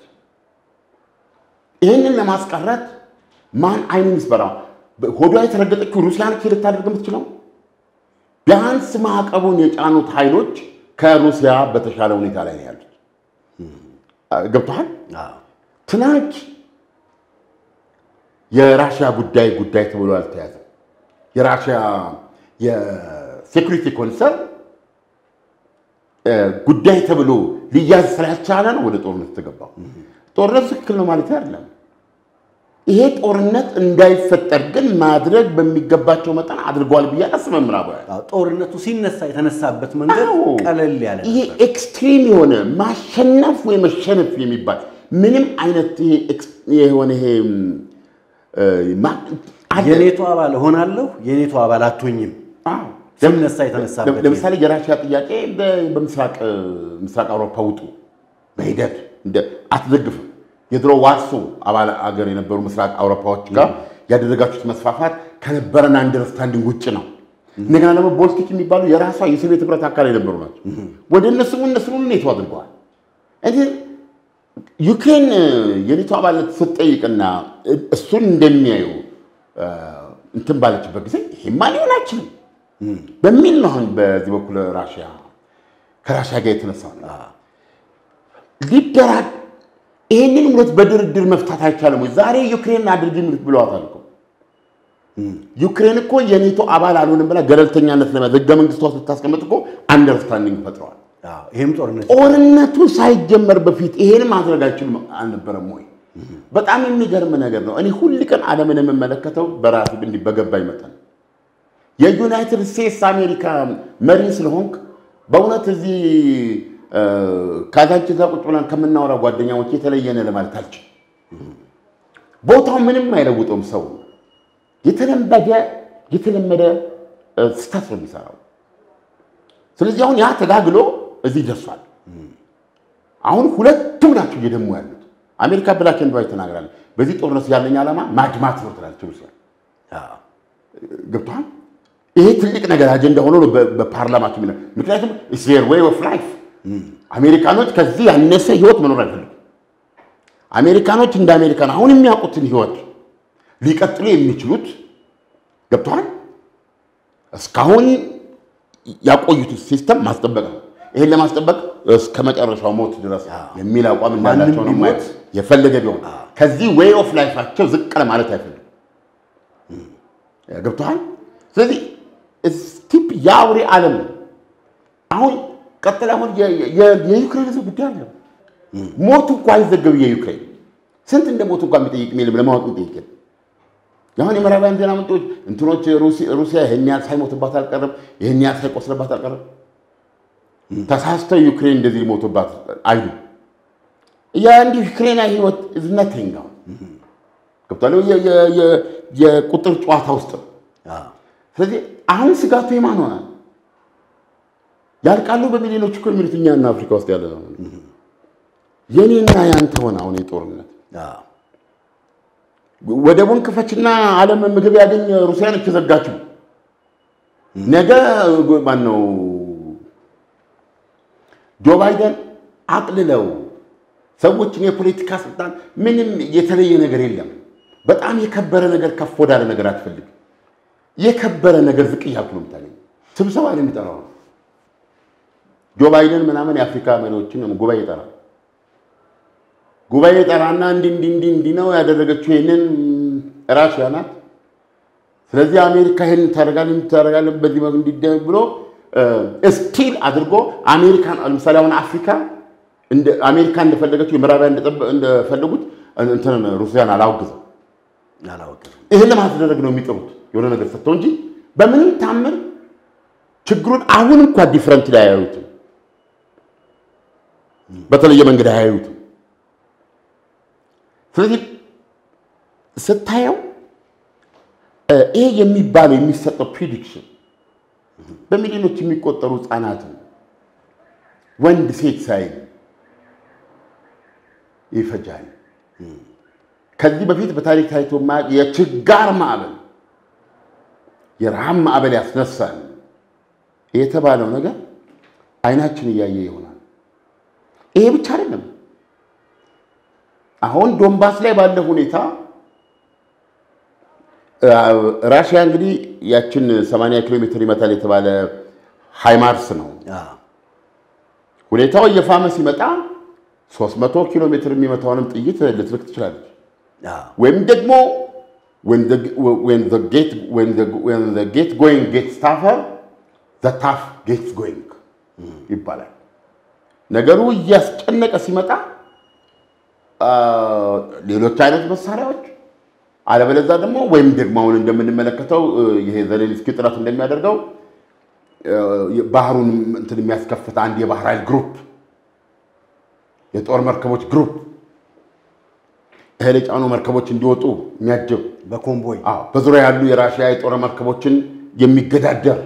ይህንን ለማስቀረት ማን አይኑን ይስበራው? ሆዷ የተረገጠችው ሩሲያ ነች ልታደርግ የምትችለው። ቢያንስ ማዕቀቡን የጫኑት ኃይሎች ከሩሲያ በተሻለ ሁኔታ ላይ ነው ያሉት። ገብቶሃል? ትናንት የራሽያ ጉዳይ ጉዳይ ተብሎ አልተያዘም። የራሽያ የሴኩሪቲ ኮንሰርን ጉዳይ ተብሎ ሊያዝ ስላልቻለ ነው ወደ ጦርነት የተገባው። ጦርነት ትክክል ነው ማለት አይደለም። ይሄ ጦርነት እንዳይፈጠር ግን ማድረግ በሚገባቸው መጠን አድርገዋል ብዬ አላስብም። ምዕራባውያን ጦርነቱ ሲነሳ የተነሳበት መንገድ አዎ። ቀለል ያለ ይሄ ነበር። ኤክስትሪም የሆነ ማሸነፍ ወይ መሸነፍ የሚባል ምንም አይነት ይሄ ኤክስ- የሆነ ይሄ እ፣ ማ- አለ። የኔቶ አባል እሆናለሁ የኔቶ አባል አትሆኝም አዎ። ሲነሳ የተነሳበት ለምሳሌ የራሽያ ጥያቄ በ- በምስራቅ እ፣ ምስራቅ አውሮፓ ውጡ በሂደት እንደ- አትደግፍም። የድሮ ዋርሶ አባል አገር የነበሩ ምስራቅ አውሮፓዎች ጋር ያደረጋችሁት መስፋፋት ከነበረን አንደርስታንዲንግ ውጭ ነው። እንደገና ደግሞ ቦልቲክ የሚባሉ የራሷ የሶቪየት ህብረት አካል የነበሩ ናቸው። ወደ እነሱ እነሱ ሁሉ ኔቶ አድርገዋል። እንግዲህ ዩክሬን እ፣ የኔቶ አባልነት ስትጠይቅና እ፣ እሱን እንደሚያዩ እ፣ እንትን ባለችበት ጊዜ ይሄማ ሊሆን አይችልም በሚል ነው አሁን በዚህ በኩል ራሽያ ከራሽያ ጋር የተነሳው ነው። ሊደራ ይህንን እውነት በድርድር መፍታት አይቻልም ወይ? ዛሬ ዩክሬን አድርጊ ምት ብለዋታል እኮ ዩክሬን እኮ የኔቶ አባል አልሆንም ብላ ገለልተኛነት ለመያዝ ህገ መንግስቷ ስታስቀምጥ እኮ አንደርስታንዲንግ ፈጥረዋል። አዎ፣ ይሄም ጦርነት ጦርነቱ ሳይጀመር በፊት ይሄን ማድረግ አይችሉም አልነበረም ወይ? በጣም የሚገርም ነገር ነው። እኔ ሁል ቀን ዓለምን የምመለከተው በራሱ እንዲህ በገባኝ መጠን የዩናይትድ ስቴትስ አሜሪካ መሪ ስለሆንክ በእውነት እዚህ እ፣ ካዛንቺስ ቁጭ ብለን ከምናወራ ጓደኛዎች የተለየነ ለማለት አልችልም። ቦታው ምንም አይለውጠውም። ሰው የተለመደ የተለመደ እ፣ ስህተት ነው የሚሰራው። ስለዚህ አሁን ያ ተጋግሎ እዚህ ደርሷል። አሁን ሁለቱም ናቸው እየደሙ ያሉት። አሜሪካ ብላክ ኤንድ ዋይት ተናግራለች። በዚህ ጦርነት ያለኝ ዓላማ ማድማት ነው ትላለች ሩሲያ። አዎ፣ ገብቷል። ይሄ ትልቅ ነገር አጀንዳ ሆኖ ነው በ- በፓርላማቸው የሚለው። ምክንያቱም ዌር ዌይ ኦፍ ላይፍ አሜሪካኖች ከዚህ ያነሰ ህይወት መኖር አይፈልጉም። አሜሪካኖች እንደ አሜሪካን አሁን የሚያውቁትን ህይወት ሊቀጥሉ የሚችሉት ገብተዋል እስካሁን ያቆዩትን ሲስተም ማስጠበቅ ነው። ይህን ለማስጠበቅ እስከ መጨረሻው ሞት ድረስ የሚል አቋም እንዳላቸው ነው ማንም ማየት የፈለገ ቢሆን ከዚህ ዌይ ኦፍ ላይፋቸው ዝቅ ለማለት አይፈልጉም። ገብተዋል። ስለዚህ ስቲፕ የአውሬ ዓለም ነው። አሁን ቀጥል አሁን የ- የ- የዩክሬን ህዝብ ጉዳይ አለ። ሞቱ እኮ አይዘገብ የዩክሬን ስንት እንደ ሞቱ እንኳ የሚጠይቅ የለም ለማወቅ የሚጠይቅ የለም። አሁን የምዕራባውያን ዜና ምንጮች እንትኖች ሩሲ- ሩሲያ ይህን ያህል ሳይሞትባት አልቀረም፣ ይህን ያህል ሳይቆስልባት አልቀረም፣ ተሳስተው ዩክሬን እንደዚህ ሊሞቱባት አይሉ የአንዲሁ ዩክሬናዊ ህይወት ዝነተኛ ገብቷል። የ- የ- የ- የቁጥር ጨዋታ ውስጥ ነው። አዎ። ስለዚህ አሁን ስጋቱ የማን ሆነ? ያልቃሉ በሚሊዮኖች እኮ የሚሉት እኛና አፍሪካ ውስጥ ያለ ነው። የኔና ያንተ ሆነ አሁን የጦርነት አዎ። ወደቡን ክፈችና ዓለም ምግብ ያገኝ ሩሲያ ነች የዘጋችው። ነገ ማን ነው ጆ ባይደን አቅልለው ሰዎችን የፖለቲካ ስልጣን ምንም የተለየ ነገር የለም። በጣም የከበረ ነገር ከፍ ወዳለ ነገር አትፈልግም። የከበረ ነገር ዝቅ እያልኩ ነው የምታገኝ። ስብሰባ ነው የሚጠራው ነው ጆ ባይደን ምናምን የአፍሪካ መሪዎችን ጉባኤ ይጠራል። ጉባኤ ጠራና እንዲህ እንዲህ እንዲህ እንዲህ ነው ያደረገችው ይህንን ራሽያ ናት። ስለዚህ አሜሪካ ይህን ታደርጋለች ታደርጋለች በዚህ መልኩ እንዲደረግ ብሎ ስቲል አድርጎ አሜሪካን ለምሳሌ አሁን አፍሪካ እንደ አሜሪካ እንደፈለገችው የምዕራባውያን እንደጠበ- እንደፈለጉት እንትን ሩሲያን አላወግዘም። አላወቅም። ይህን ለማስደረግ ነው የሚጥሩት የሆነ ነገር ሰጥተው እንጂ በምንም ታምር ችግሩን አሁን እንኳ ዲፍረንት ላይ አያዩትም። በተለየ መንገድ አያዩትም። ስለዚህ ስታየው ይሄ የሚባለው የሚሰጠው ፕሪዲክሽን በሚሊዮኖች የሚቆጠሩ ህፃናትን ወንድ ሴት ሳይል ይፈጃል። ከዚህ በፊት በታሪክ ታይቶ የማያውቅ የችጋር ማዕበል፣ የረሃብ ማዕበል ያስነሳል የተባለው ነገር አይናችን እያየ ይሆናል። ይሄ ብቻ አይደለም። አሁን ዶንባስ ላይ ባለ ሁኔታ ራሽያ እንግዲህ ያችን 80 ኪሎ ሜትር ይመታል የተባለ ሃይማርስ ነው። ሁኔታው እየፋመ ሲመጣ 300 ኪሎ ሜትር የሚመታውንም ጥይት ልትልክ ትችላለች። ወይም ደግሞ ጌት ጎይንግ ጌት ታፈር ታፍ ጌትስ ጎይንግ ይባላል። ነገሩ እያስጨነቀ ሲመጣ ሌሎች አይነት መሳሪያዎች አለበለዛ ደግሞ ወይም ደግሞ አሁን እንደምንመለከተው ይሄ ዘሌንስኪ ጥረት እንደሚያደርገው ባህሩን እንትን የሚያስከፍት አንድ የባህር ኃይል ግሩፕ የጦር መርከቦች ግሩፕ እህል የጫኑ መርከቦች እንዲወጡ የሚያጅብ በኮምቦይ በዙሪያ ያሉ የራሽያ የጦር መርከቦችን የሚገዳደር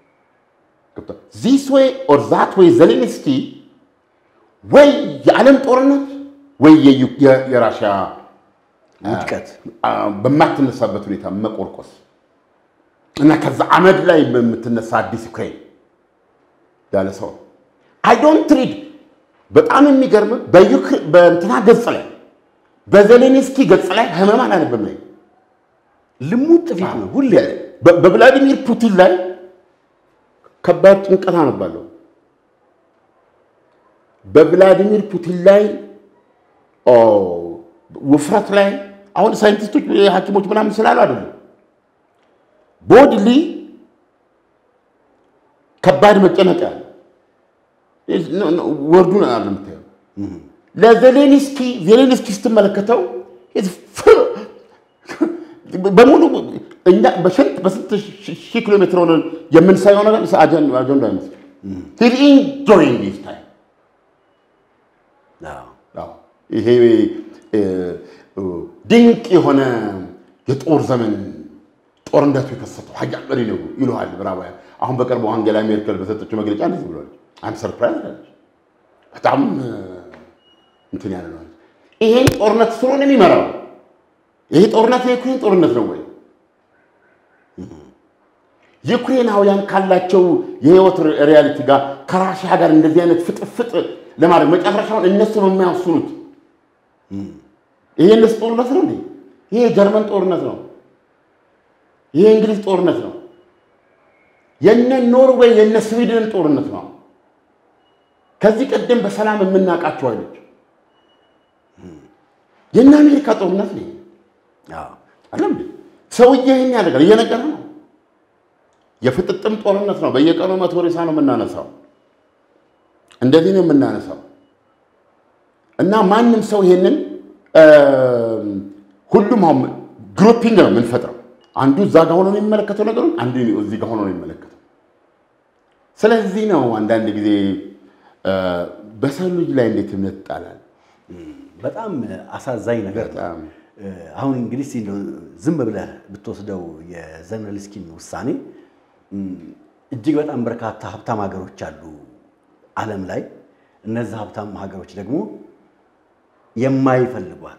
ዚስ ወይ ኦር ዛት ወይ ዘሌንስኪ ወይ የዓለም ጦርነት ወይ የራሽያ ውድቀት በማትነሳበት ሁኔታ መቆርቆስ እና ከዛ አመድ ላይ በምትነሳ አዲስ ዩክሬን ያለ ሰው አይ ዶንት ሪድ። በጣም የሚገርም በእንትና ገጽ ላይ በዜሌንስኪ ገጽ ላይ ህመም አላነብም ላይ ልሙጥ ፊት ነው ሁሌ። በቭላዲሚር ፑቲን ላይ ከባድ ጭንቀት አነባለሁ። በቭላዲሚር ፑቲን ላይ ውፍረት ላይ አሁን ሳይንቲስቶች ሐኪሞች ምናምን ስላሉ አይደለም ቦድሊ ከባድ መጨነቅ ያለ ወርዱን አለ የምታየው። ለዜሌንስኪ ዜሌንስኪ ስትመለከተው በሙሉ እኛ በስንት በስንት ሺህ ኪሎ ሜትር ሆነን የምንሳየው ነገር አጀንዳ አይመስል ሂል ኢንጆይንግ ዲስ ታይም ይሄ ድንቅ የሆነ የጦር ዘመን ጦርነቱ የከሰተው ሀያል መሪ ነው ይለዋል ምዕራባውያን። አሁን በቅርቡ አንጌላ ሜርከል በሰጠችው መግለጫ እንደዚህ ብለዋል። አም ሰርፕራይዝ አለች። በጣም እንትን ያለ ነው። ይሄን ጦርነት ስለሆነ የሚመራው ይሄ ጦርነት የዩክሬን ጦርነት ነው ወይ? ዩክሬናውያን ካላቸው የህይወት ሪያሊቲ ጋር ከራሽያ ጋር እንደዚህ አይነት ፍጥፍጥ ለማድረግ መጨረሻውን እነሱ ነው የሚያስኑት። ይሄ እነሱ ጦርነት ነው እንዴ? ይሄ የጀርመን ጦርነት ነው። ይሄ የእንግሊዝ ጦርነት ነው። የነ ኖርዌይ የነ ስዊድን ጦርነት ነው። ከዚህ ቀደም በሰላም የምናውቃቸው አይነት የእነ አሜሪካ ጦርነት ነው አይደለም። ሰውዬ ይህን ያደርጋል፣ እየነገረ ነው። የፍጥጥም ጦርነት ነው። በየቀኑ መቶ ሬሳ ነው የምናነሳው። እንደዚህ ነው የምናነሳው እና ማንም ሰው ይሄንን ሁሉም አሁን ግሩፒንግ ነው የምንፈጥረው። አንዱ እዛ ጋር ሆኖ ነው የሚመለከተው ነገሩን፣ አንዱ እዚህ ጋር ሆኖ ነው የሚመለከተው። ስለዚህ ነው አንዳንድ ጊዜ በሰው ልጅ ላይ እንዴት እምነት ይጣላል? በጣም አሳዛኝ ነገር ነው። በጣም አሁን እንግዲህ እስኪ እንደው ዝም ብለህ ብትወስደው የዘለንስኪን ውሳኔ እጅግ በጣም በርካታ ሀብታም ሀገሮች አሉ ዓለም ላይ። እነዚህ ሀብታም ሀገሮች ደግሞ የማይፈልጓት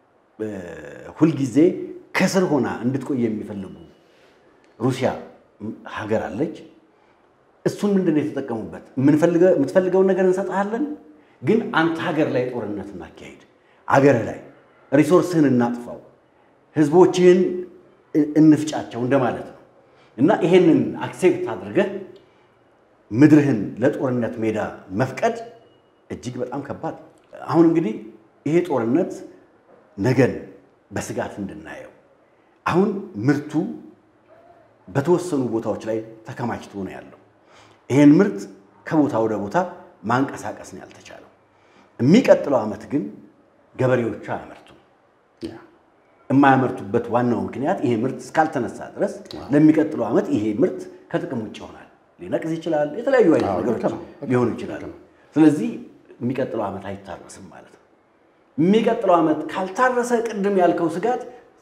ሁልጊዜ ከስር ሆና እንድትቆይ የሚፈልጉ ሩሲያ ሀገር አለች። እሱን ምንድን ነው የተጠቀሙበት? የምትፈልገውን ነገር እንሰጥሃለን፣ ግን አንተ ሀገር ላይ ጦርነት እናካሄድ፣ አገርህ ላይ ሪሶርስህን እናጥፋው፣ ህዝቦችህን እንፍጫቸው እንደማለት ነው። እና ይሄንን አክሴፕት አድርገህ ምድርህን ለጦርነት ሜዳ መፍቀድ እጅግ በጣም ከባድ ነው። አሁን እንግዲህ ይሄ ጦርነት ነገን በስጋት እንድናየው አሁን ምርቱ በተወሰኑ ቦታዎች ላይ ተከማችቶ ነው ያለው። ይሄን ምርት ከቦታ ወደ ቦታ ማንቀሳቀስ ነው ያልተቻለው። የሚቀጥለው ዓመት ግን ገበሬዎቹ አያመርቱም። የማያመርቱበት ዋናው ምክንያት ይሄ ምርት እስካልተነሳ ድረስ ለሚቀጥለው ዓመት ይሄ ምርት ከጥቅም ውጭ ይሆናል። ሊነቅዝ ይችላል። የተለያዩ አይነት ነገሮች ሊሆኑ ይችላሉ። ስለዚህ የሚቀጥለው ዓመት አይታረስም ማለት ነው። የሚቀጥለው ዓመት ካልታረሰ ቅድም ያልከው ስጋት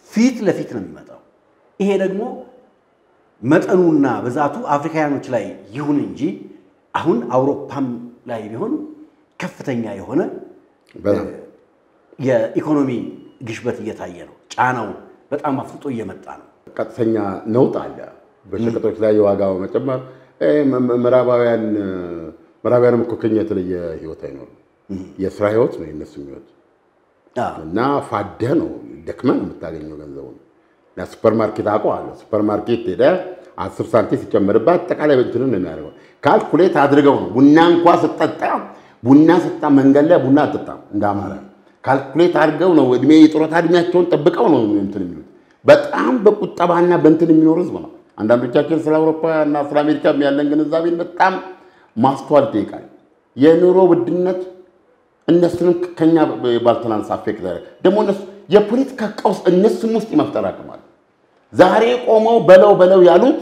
ፊት ለፊት ነው የሚመጣው። ይሄ ደግሞ መጠኑና ብዛቱ አፍሪካውያኖች ላይ ይሁን እንጂ አሁን አውሮፓም ላይ ቢሆን ከፍተኛ የሆነ በጣም የኢኮኖሚ ግሽበት እየታየ ነው። ጫናው በጣም አፍጥጦ እየመጣ ነው። ቀጥተኛ ነውጥ አለ። በሸቀጦች ላይ የዋጋ መጨመር እ፣ ም- ም- ምዕራባውያን ምዕራባውያንም እኮ ከኛ የተለየ ህይወት አይኖርም። የስራ ህይወት ነው የነሱ ህይወት አዎ። እና ፋደ ነው ደክመ ነው የምታገኘው ገንዘቡን። እና ሱፐር ማርኬት አውቀዋለሁ። ሱፐር ማርኬት ሄደ አስር ሳንቲም ሲጨመርባት አጠቃላይ እንትንን ነው የሚያደርገው። ካልኩሌት አድርገው ነው ቡና እንኳ ስጠጣ ቡና ስጠጣ መንገድ ላይ ቡና አጠጣም እንደ አማራ ካልኩሌት አድርገው ነው እድሜ የጡረታ እድሜያቸውን ጠብቀው ነው እንትን የሚሉት። በጣም በቁጠባና በእንትን የሚኖር ህዝብ ነው። አንዳንዶቻችን ስለ አውሮፓ እና ስለ አሜሪካ ያለን ግንዛቤን በጣም ማስተዋል ይጠይቃል። የኑሮ ውድነት እነሱንም ከኛ ባልተናንስ አፌክት ያደርጋል። ደግሞ እነሱ የፖለቲካ ቀውስ እነሱም ውስጥ የመፍጠር አቅም አለ። ዛሬ ቆመው በለው በለው ያሉት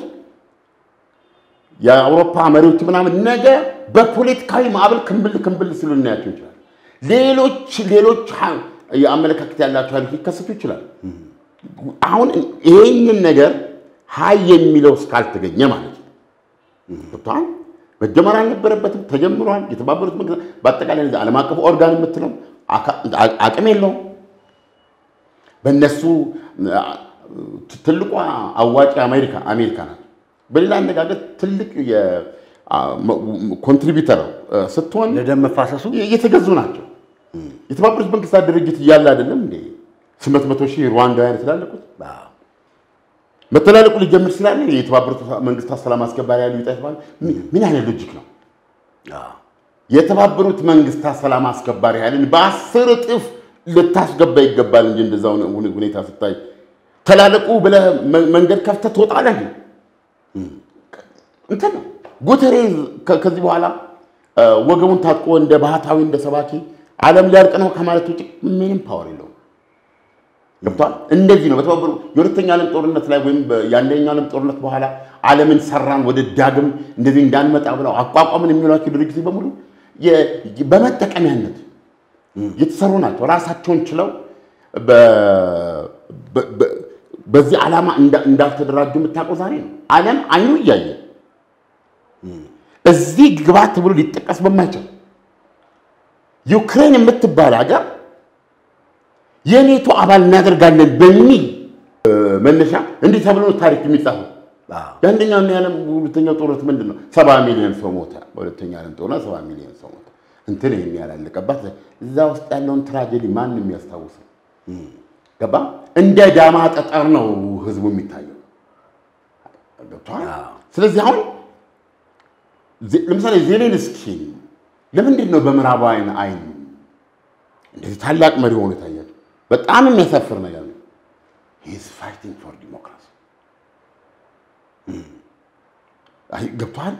የአውሮፓ መሪዎች ምናምን ነገ በፖለቲካዊ ማዕበል ክምብል ክምብል ሲሉ ልናያቸው ይችላል። ሌሎች ሌሎች ሀ- የአመለካከት ያላቸው ኃይሎች ሊከሰቱ ይችላል። አሁን ይሄንን ነገር ሀይ የሚለው እስካልተገኘ ማለት ነው ገብቶሃል? መጀመር አልነበረበትም፣ ተጀምሯል። የተባበሩት መንግስታት በአጠቃላይ እዚህ ዓለም አቀፍ ኦርጋን የምትለው አካ- አቅም የለውም። በእነሱ አ- ትልቋ አዋጭ አሜሪካ አሜሪካ ናት። በሌላ አነጋገር ትልቅ ኮንትሪቢተር ስትሆን ለደም መፋሰሱ እየተገዙ ናቸው። የተባበሩት መንግስታት ድርጅት እያለ አይደለም እንዴ ስምንት መቶ ሺህ ሩዋንዳውያን የተላለቁት አዎ። መተላለቁ ሊጀምር ስላለ የተባበሩት መንግስታት ሰላም አስከባሪ ያሉ ይጣ የተባለ ምን አይነት ሎጂክ ነው? አዎ። የተባበሩት መንግስታት ሰላም አስከባሪ ኃይልን በአስር እጥፍ ልታስገባ ይገባል እንጂ እንደዛ ሁኔ- ሁኔታ ስታይ ተላለቁ ብለህ መ- መንገድ ከፍተህ ትወጣለህ። እንትን ነው ጉተሬዝ ከ- ከዚህ በኋላ እ፣ ወገቡን ታጥቆ እንደ ባህታዊ እንደ ሰባኪ ዓለም ሊያልቅ ነው ከማለት ውጭ ምንም ፓወር የለውም። ገብቷል። እንደዚህ ነው በተባበሩ የሁለተኛ ዓለም ጦርነት ላይ ወይም በ- የአንደኛው ዓለም ጦርነት በኋላ ዓለምን ሰራን ወደ ዳግም እንደዚህ እንዳንመጣ ብለው አቋቋምን የሚሏቸው ድርጅቶች በሙሉ የ- በመጠቀሚያነት የተሰሩ ናቸው። ራሳቸውን ችለው በ- በ- በ- በዚህ ዓላማ እንዳ- እንዳልተደራጁ የምታውቀው ዛሬ ነው። ዓለም አይኑ እያየ እዚህ ግባት ተብሎ ሊጠቀስ በማይችል ዩክሬን የምትባል ሀገር የኔቶ አባል እናደርጋለን በሚል እ፣ መነሻ እንዲህ ተብሎ ነው ታሪክ የሚጻፈው። አዎ። የአንደኛው እና የዓለም ሁለተኛው ጦርነት ምንድን ነው? ሰባ ሚሊዮን ሰው ሞተ። በሁለተኛ ዓለም ጦርነት ሰባ ሚሊዮን ሰው ሞተ። እንትን ይህን ያላለቀባት እዛ ውስጥ ያለውን ትራጀዲ ማንም የሚያስታውሰው ገባ። እንደ ዳማ ጠጠር ነው ህዝቡ የሚታየው። ገብቶሃል? አዎ። ስለዚህ አሁን ዜ- ለምሳሌ ዜሌንስኪን ለምንድን ነው በምዕራባውያን አይን እንደዚህ ታላቅ መሪ ሆኖ የታያቸው? በጣም የሚያሳፍር ነገር ነው። ሂዝ ፋይቲንግ ፎር ዲሞክራሲ አይ ገብቶሃል?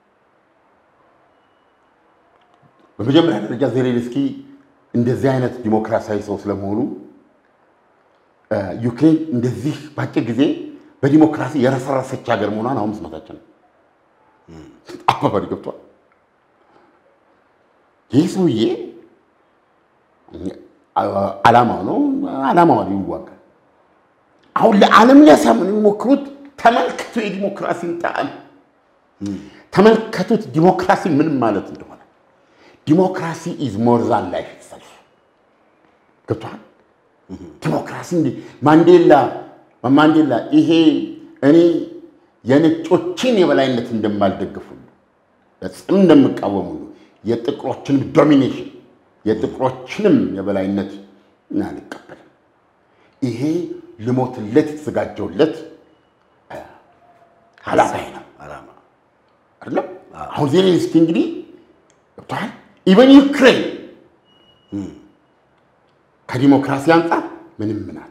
በመጀመሪያ ደረጃ ዜሌንስኪ እንደዚህ አይነት ዲሞክራሲያዊ ሰው ስለመሆኑ እ፣ ዩክሬን እንደዚህ በአጭር ጊዜ በዲሞክራሲ የረሰረሰች ሀገር መሆኗን አሁን መስማታችን ነው። አባባሪ ገብቷል። ይህ ሰውዬ አ- ዓላማው ነው፣ ዓላማውን ይዋጋል። አሁን ለዓለም ሊያሳምኑ የሚሞክሩት ተመልከቱ የዲሞክራሲን ጣዕም ተመልከቱት፣ ዲሞክራሲ ምን ማለት እንደሆነ። ዲሞክራሲ ኢዝ ሞር ዛን ላይፍ ኢትሰልፍ ገብቷል። ዲሞክራሲ እንዲ ማንዴላ ማንዴላ ይሄ እኔ የነጮችን የበላይነት እንደማልደግፍ ሁሉ በጽም እንደምቃወም ሁሉ የጥቁሮችንም ዶሚኔሽን የጥቁሮችንም የበላይነት አልቀበልም። ይሄ ልሞትለት የተዘጋጀውለት ዓላማዬ ነው ዓላማ አይደለም። አሁን ዜሌንስኪ እንግዲህ ገብቶሃል። ኢቨን ዩክሬን ከዲሞክራሲ አንጻር ምንም ናት።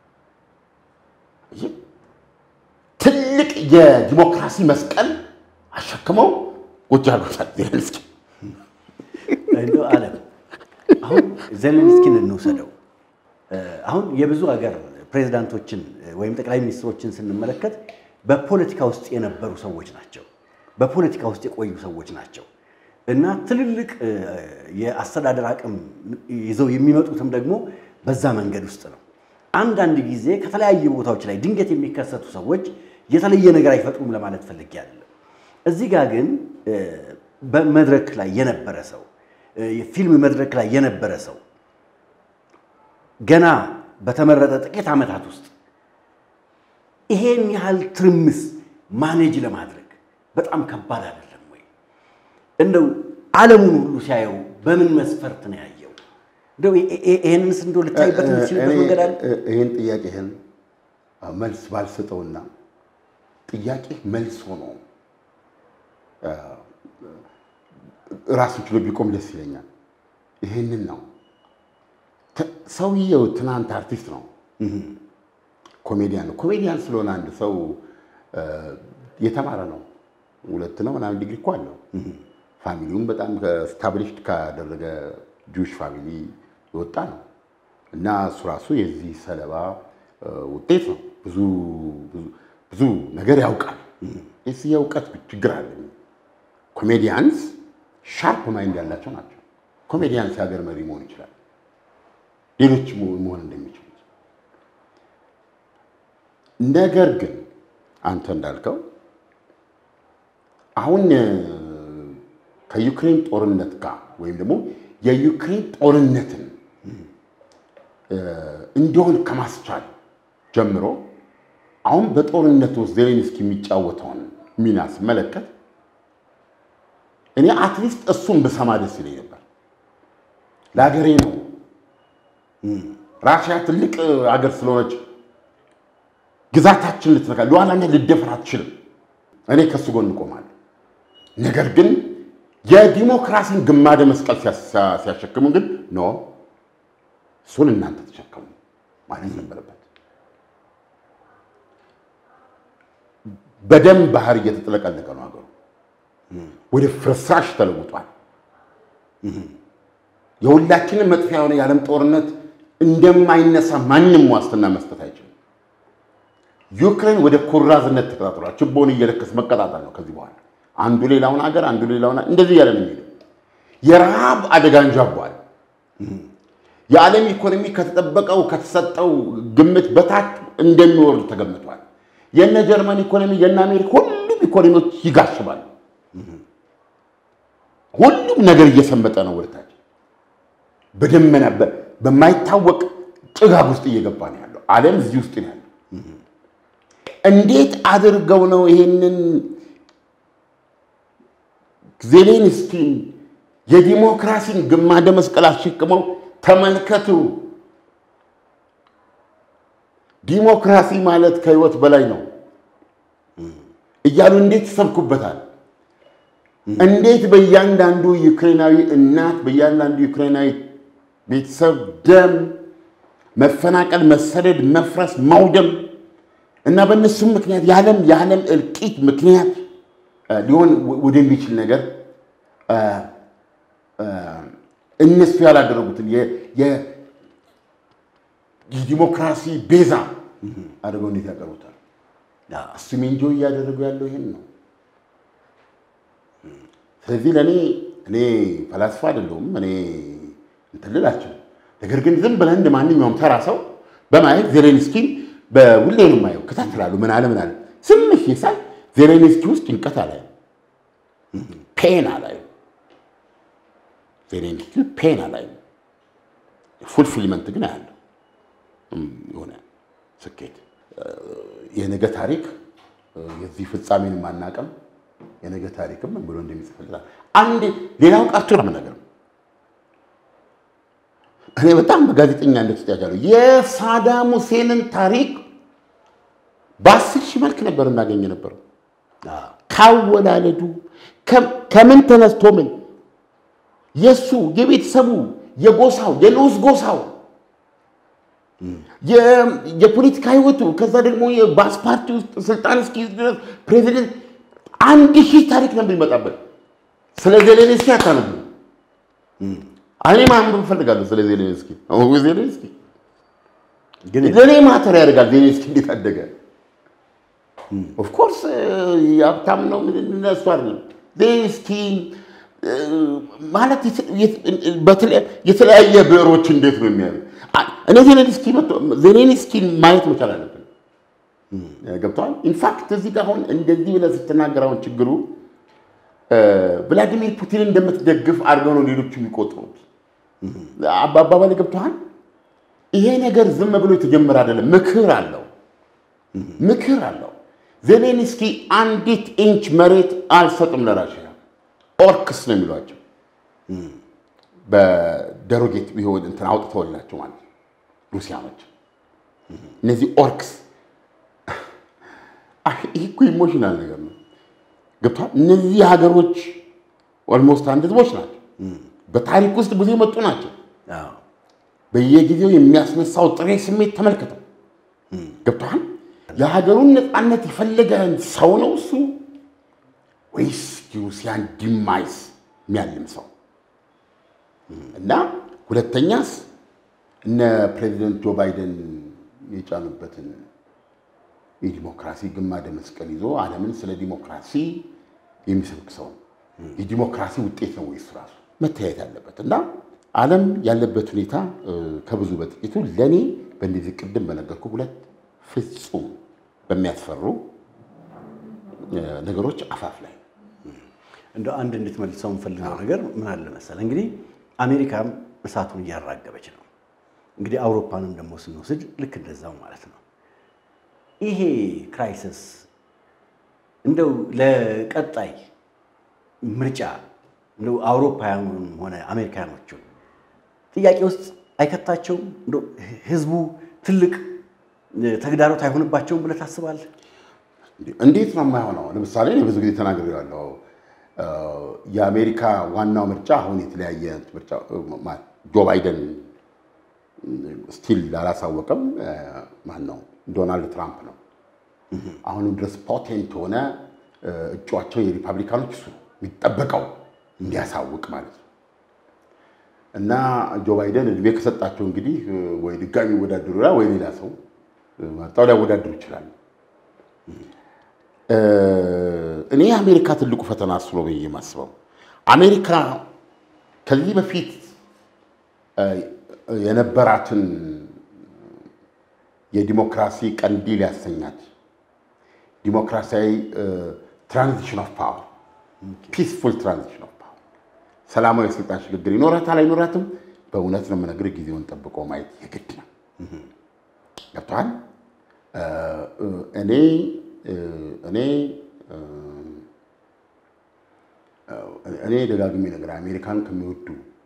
ይህ ትልቅ የዲሞክራሲ መስቀል አሸክመው ቁጭ አድርጎታል ዜሌንስኪ። እንደው ዓለም አሁን ዜሌንስኪን እንውሰደው። አሁን የብዙ ሀገር ፕሬዚዳንቶችን ወይም ጠቅላይ ሚኒስትሮችን ስንመለከት በፖለቲካ ውስጥ የነበሩ ሰዎች ናቸው። በፖለቲካ ውስጥ የቆዩ ሰዎች ናቸው እና ትልልቅ የአስተዳደር አቅም ይዘው የሚመጡትም ደግሞ በዛ መንገድ ውስጥ ነው። አንዳንድ ጊዜ ከተለያዩ ቦታዎች ላይ ድንገት የሚከሰቱ ሰዎች የተለየ ነገር አይፈጥሩም ለማለት ፈልጌ አይደለም። እዚህ ጋር ግን በመድረክ ላይ የነበረ ሰው የፊልም መድረክ ላይ የነበረ ሰው ገና በተመረጠ ጥቂት ዓመታት ውስጥ ይሄን ያህል ትርምስ ማኔጅ ለማድረግ በጣም ከባድ አይደለም ወይ? እንደው ዓለሙን ሁሉ ሲያየው በምን መስፈርት ነው ያየው? እንደው ይሄንንስ እንደው ልታይበት የምትችልበት መንገድ አለ? ይህን ጥያቄህን መልስ ባልሰጠውና ጥያቄ መልስ ሆኖ ራሱን ችሎ ቢቆም ደስ ይለኛል። ይሄንን ነው ሰውየው ትናንት አርቲስት ነው፣ ኮሜዲያን ነው። ኮሜዲያን ስለሆነ አንድ ሰው የተማረ ነው። ሁለት ነው ምናምን ዲግሪ እኮ አለው። ፋሚሊውም በጣም ስታብሊሽድ ካደረገ ጁሽ ፋሚሊ የወጣ ነው እና እሱ ራሱ የዚህ ሰለባ ውጤት ነው። ብዙ ብዙ ነገር ያውቃል። የዚህ የእውቀት ችግር አለ። ኮሜዲያንስ ሻርፕ ማይንድ ያላቸው ናቸው። ኮሜዲያንስ የሀገር መሪ መሆን ይችላል። ሌሎች መሆን እንደሚችሉት ነገር ግን አንተ እንዳልከው አሁን ከዩክሬን ጦርነት ጋር ወይም ደግሞ የዩክሬን ጦርነትን እንዲሆን ከማስቻል ጀምሮ አሁን በጦርነት ውስጥ ዜሌንስኪ የሚጫወተውን ሚና ስመለከት እኔ አትሊስት እሱን ብሰማ ደስ ይለኝ ነበር። ለሀገሬ ነው። ራሽያ ትልቅ አገር ስለሆነች ግዛታችን ልትነካ ሉዓላዊነት ልደፍር አትችልም። እኔ ከሱ ጎን እቆማለሁ። ነገር ግን የዲሞክራሲን ግማደ መስቀል ሲያሸክሙ ግን ኖ እሱን እናንተ ተሸከሙ ማለት ነበረበት። በደም ባህር እየተጥለቀለቀ ነው ሀገሩ። ወደ ፍርስራሽ ተለውጧል። የሁላችንም መጥፊያ የሆነ የዓለም ጦርነት እንደማይነሳ ማንም ዋስትና መስጠት አይችልም። ዩክሬን ወደ ኩራዝነት ተቀጣጥሏል። ችቦን እየለከስ መቀጣጠል ነው ከዚህ በኋላ አንዱ ሌላውን ሀገር አንዱ ሌላውን እንደዚህ እያለ ነው የሚሄደው። የረሃብ አደጋ እንዣቧል። የዓለም ኢኮኖሚ ከተጠበቀው ከተሰጠው ግምት በታች እንደሚወርድ ተገምቷል። የነ ጀርመን ኢኮኖሚ የነ አሜሪካ ሁሉም ኢኮኖሚዎች ይጋሽባሉ። ሁሉም ነገር እየሰመጠ ነው ወደታች በደመና በማይታወቅ ጭጋግ ውስጥ እየገባ ነው ያለው። ዓለም እዚህ ውስጥ ነው ያለው። እንዴት አድርገው ነው ይሄንን ዜሌንስኪን የዲሞክራሲን ግማደ መስቀል አሸክመው ተመልከቱ፣ ዲሞክራሲ ማለት ከህይወት በላይ ነው እያሉ እንዴት ይሰብኩበታል? እንዴት በእያንዳንዱ ዩክሬናዊ እናት በእያንዳንዱ ዩክሬናዊ ቤተሰብ ደም፣ መፈናቀል፣ መሰደድ፣ መፍረስ፣ መውደም እና በእነሱም ምክንያት የዓለም የዓለም እልቂት ምክንያት ሊሆን ወደሚችል ነገር እነሱ ያላደረጉትን የዲሞክራሲ ቤዛ አድርገው እንዴት ያቀርቡታል? እሱም እንጆ እያደረጉ ያለው ይሄን ነው። ስለዚህ ለእኔ እኔ ፈላስፋ አይደለሁም እኔ እንትን ልላቸው። ነገር ግን ዝም ብለህ እንደ ማንኛውም ተራ ሰው በማየት ዜሌንስኪን በሁሌ ነው የማየው፣ እከታተላለሁ። ምን አለ ምን አለ ስምሽ ሳይ ዜሌንስኪ ውስጥ ጭንቀት አላየም፣ ፔን አላየም። ዜሌንስኪ ፔን አላየም። ፉልፊልመንት ግን አያለሁ፣ የሆነ ስኬት። የነገ ታሪክ የዚህ ፍጻሜን ማናቀም የነገ ታሪክም ብሎ እንደሚጽፍልታል። አንድ ሌላው ቀርቶ ነው ነገር እኔ በጣም በጋዜጠኛነት ውስጥ ያቻለሁ የሳዳም ሁሴንን ታሪክ በአስር ሺህ መልክ ነበር እናገኘ ነበረው። ካወላለዱ ከምን ተነስቶ ምን የእሱ የቤተሰቡ የጎሳው የንዑስ ጎሳው የፖለቲካ ህይወቱ ከዛ ደግሞ የባስ ፓርቲ ውስጥ ስልጣን እስኪይዝ ድረስ ፕሬዚደንት አንድ ሺህ ታሪክ ነበር ይመጣበት። ስለ ዜሌንስኪ አታነቡ። እኔ ማንበብ እፈልጋለሁ ስለ ዜሌንስኪ። ዜሌንስኪ ለእኔ ማተር ያደርጋል። ዜሌንስኪ እንዴት አደገ? ኦፍኮርስ የሀብታም ነው እነሱ አይደለም። ዜሌንስኪ ማለት የተለያየ ብዕሮች እንዴት ነው የሚያ እኔ ዜሌንስኪ ዜሌንስኪን ማየት መቻል አለብን። ገብተዋል። ኢንፋክት እዚህ ጋር አሁን እንደዚህ ብለህ ስትናገር አሁን ችግሩ ቭላዲሚር ፑቲን እንደምትደግፍ አድርገው ነው ሌሎቹ የሚቆጥሩት። አባባል ገብተዋል። ይሄ ነገር ዝም ብሎ የተጀመረ አይደለም። ምክር አለው፣ ምክር አለው። ዜሌንስኪ አንዲት ኢንች መሬት አልሰጥም ለራሽያ ኦርክስ ነው የሚሏቸው በደሮጌት ቢሆን እንትን አውጥተውላቸው ማለት ነው ሩሲያኖች። እነዚህ ኦርክስ ይህ እኮ ኢሞሽናል ነገር ነው። ገብቷል። እነዚህ ሀገሮች ኦልሞስት አንድ ህዝቦች ናቸው። በታሪክ ውስጥ ብዙ የመጡ ናቸው። በየጊዜው የሚያስነሳው ጥሬ ስሜት ተመልክተው ገብቷል። የሀገሩን ነፃነት የፈለገ ሰው ነው እሱ ወይስ የሩሲያን ዲማይስ የሚያልም ሰው? እና ሁለተኛስ እነ ፕሬዚደንት ጆ ባይደን የጫኑበትን የዲሞክራሲ ግማደ መስቀል ይዞ ዓለምን ስለ ዲሞክራሲ የሚሰብክ ሰው የዲሞክራሲ ውጤት ነው ወይስ ራሱ መታየት ያለበት እና ዓለም ያለበት ሁኔታ ከብዙ በጥቂቱ ለእኔ በእንደዚህ ቅድም በነገርኩ ሁለት ፍጹም በሚያስፈሩ ነገሮች አፋፍ ላይ እንደ አንድ እንድትመልሰው የምፈልገው ነገር ምን አለ መሰለህ፣ እንግዲህ አሜሪካም እሳቱን እያራገበች ነው። እንግዲህ አውሮፓንም ደግሞ ስንወስድ ልክ እንደዛው ማለት ነው። ይሄ ክራይሲስ እንደው ለቀጣይ ምርጫ እንደው አውሮፓውያኑም ሆነ አሜሪካኖቹን ጥያቄ ውስጥ አይከታቸውም? እንደው ህዝቡ ትልቅ ተግዳሮት አይሆንባቸውም ብለህ ታስባለህ? እንዴት ነው የማይሆነው? ለምሳሌ እኔ ብዙ ጊዜ ተናግሬያለሁ። የአሜሪካ ዋናው ምርጫ አሁን የተለያየ ምርጫ ጆ ባይደን ስቲል አላሳወቅም። ማን ነው? ዶናልድ ትራምፕ ነው። አሁንም ድረስ ፖቴንት ሆነ እጩዋቸው የሪፐብሊካኖች እሱ የሚጠበቀው እንዲያሳውቅ ማለት ነው። እና ጆ ባይደን እድሜ ከሰጣቸው እንግዲህ ወይ ድጋሚ ይወዳደሩ ወይ ሌላ ሰው መርጠው ሊያወዳድሩ ይችላሉ። እኔ የአሜሪካ ትልቁ ፈተና እሱ ነው ብዬ የማስበው አሜሪካ ከዚህ በፊት የነበራትን የዲሞክራሲ ቀንዲል ያሰኛት ዲሞክራሲያዊ ትራንዚሽን ኦፍ ፓወር ፒስፉል ትራንዚሽን ኦፍ ፓወር ሰላማዊ የስልጣን ሽግግር ይኖራታል አይኖራትም፣ በእውነት ነው የምነግርህ፣ ጊዜውን ጠብቆ ማየት የግድ ነው። ገብቶሃል? እኔ እኔ እኔ ደጋግሜ ነገር አሜሪካን ከሚወዱ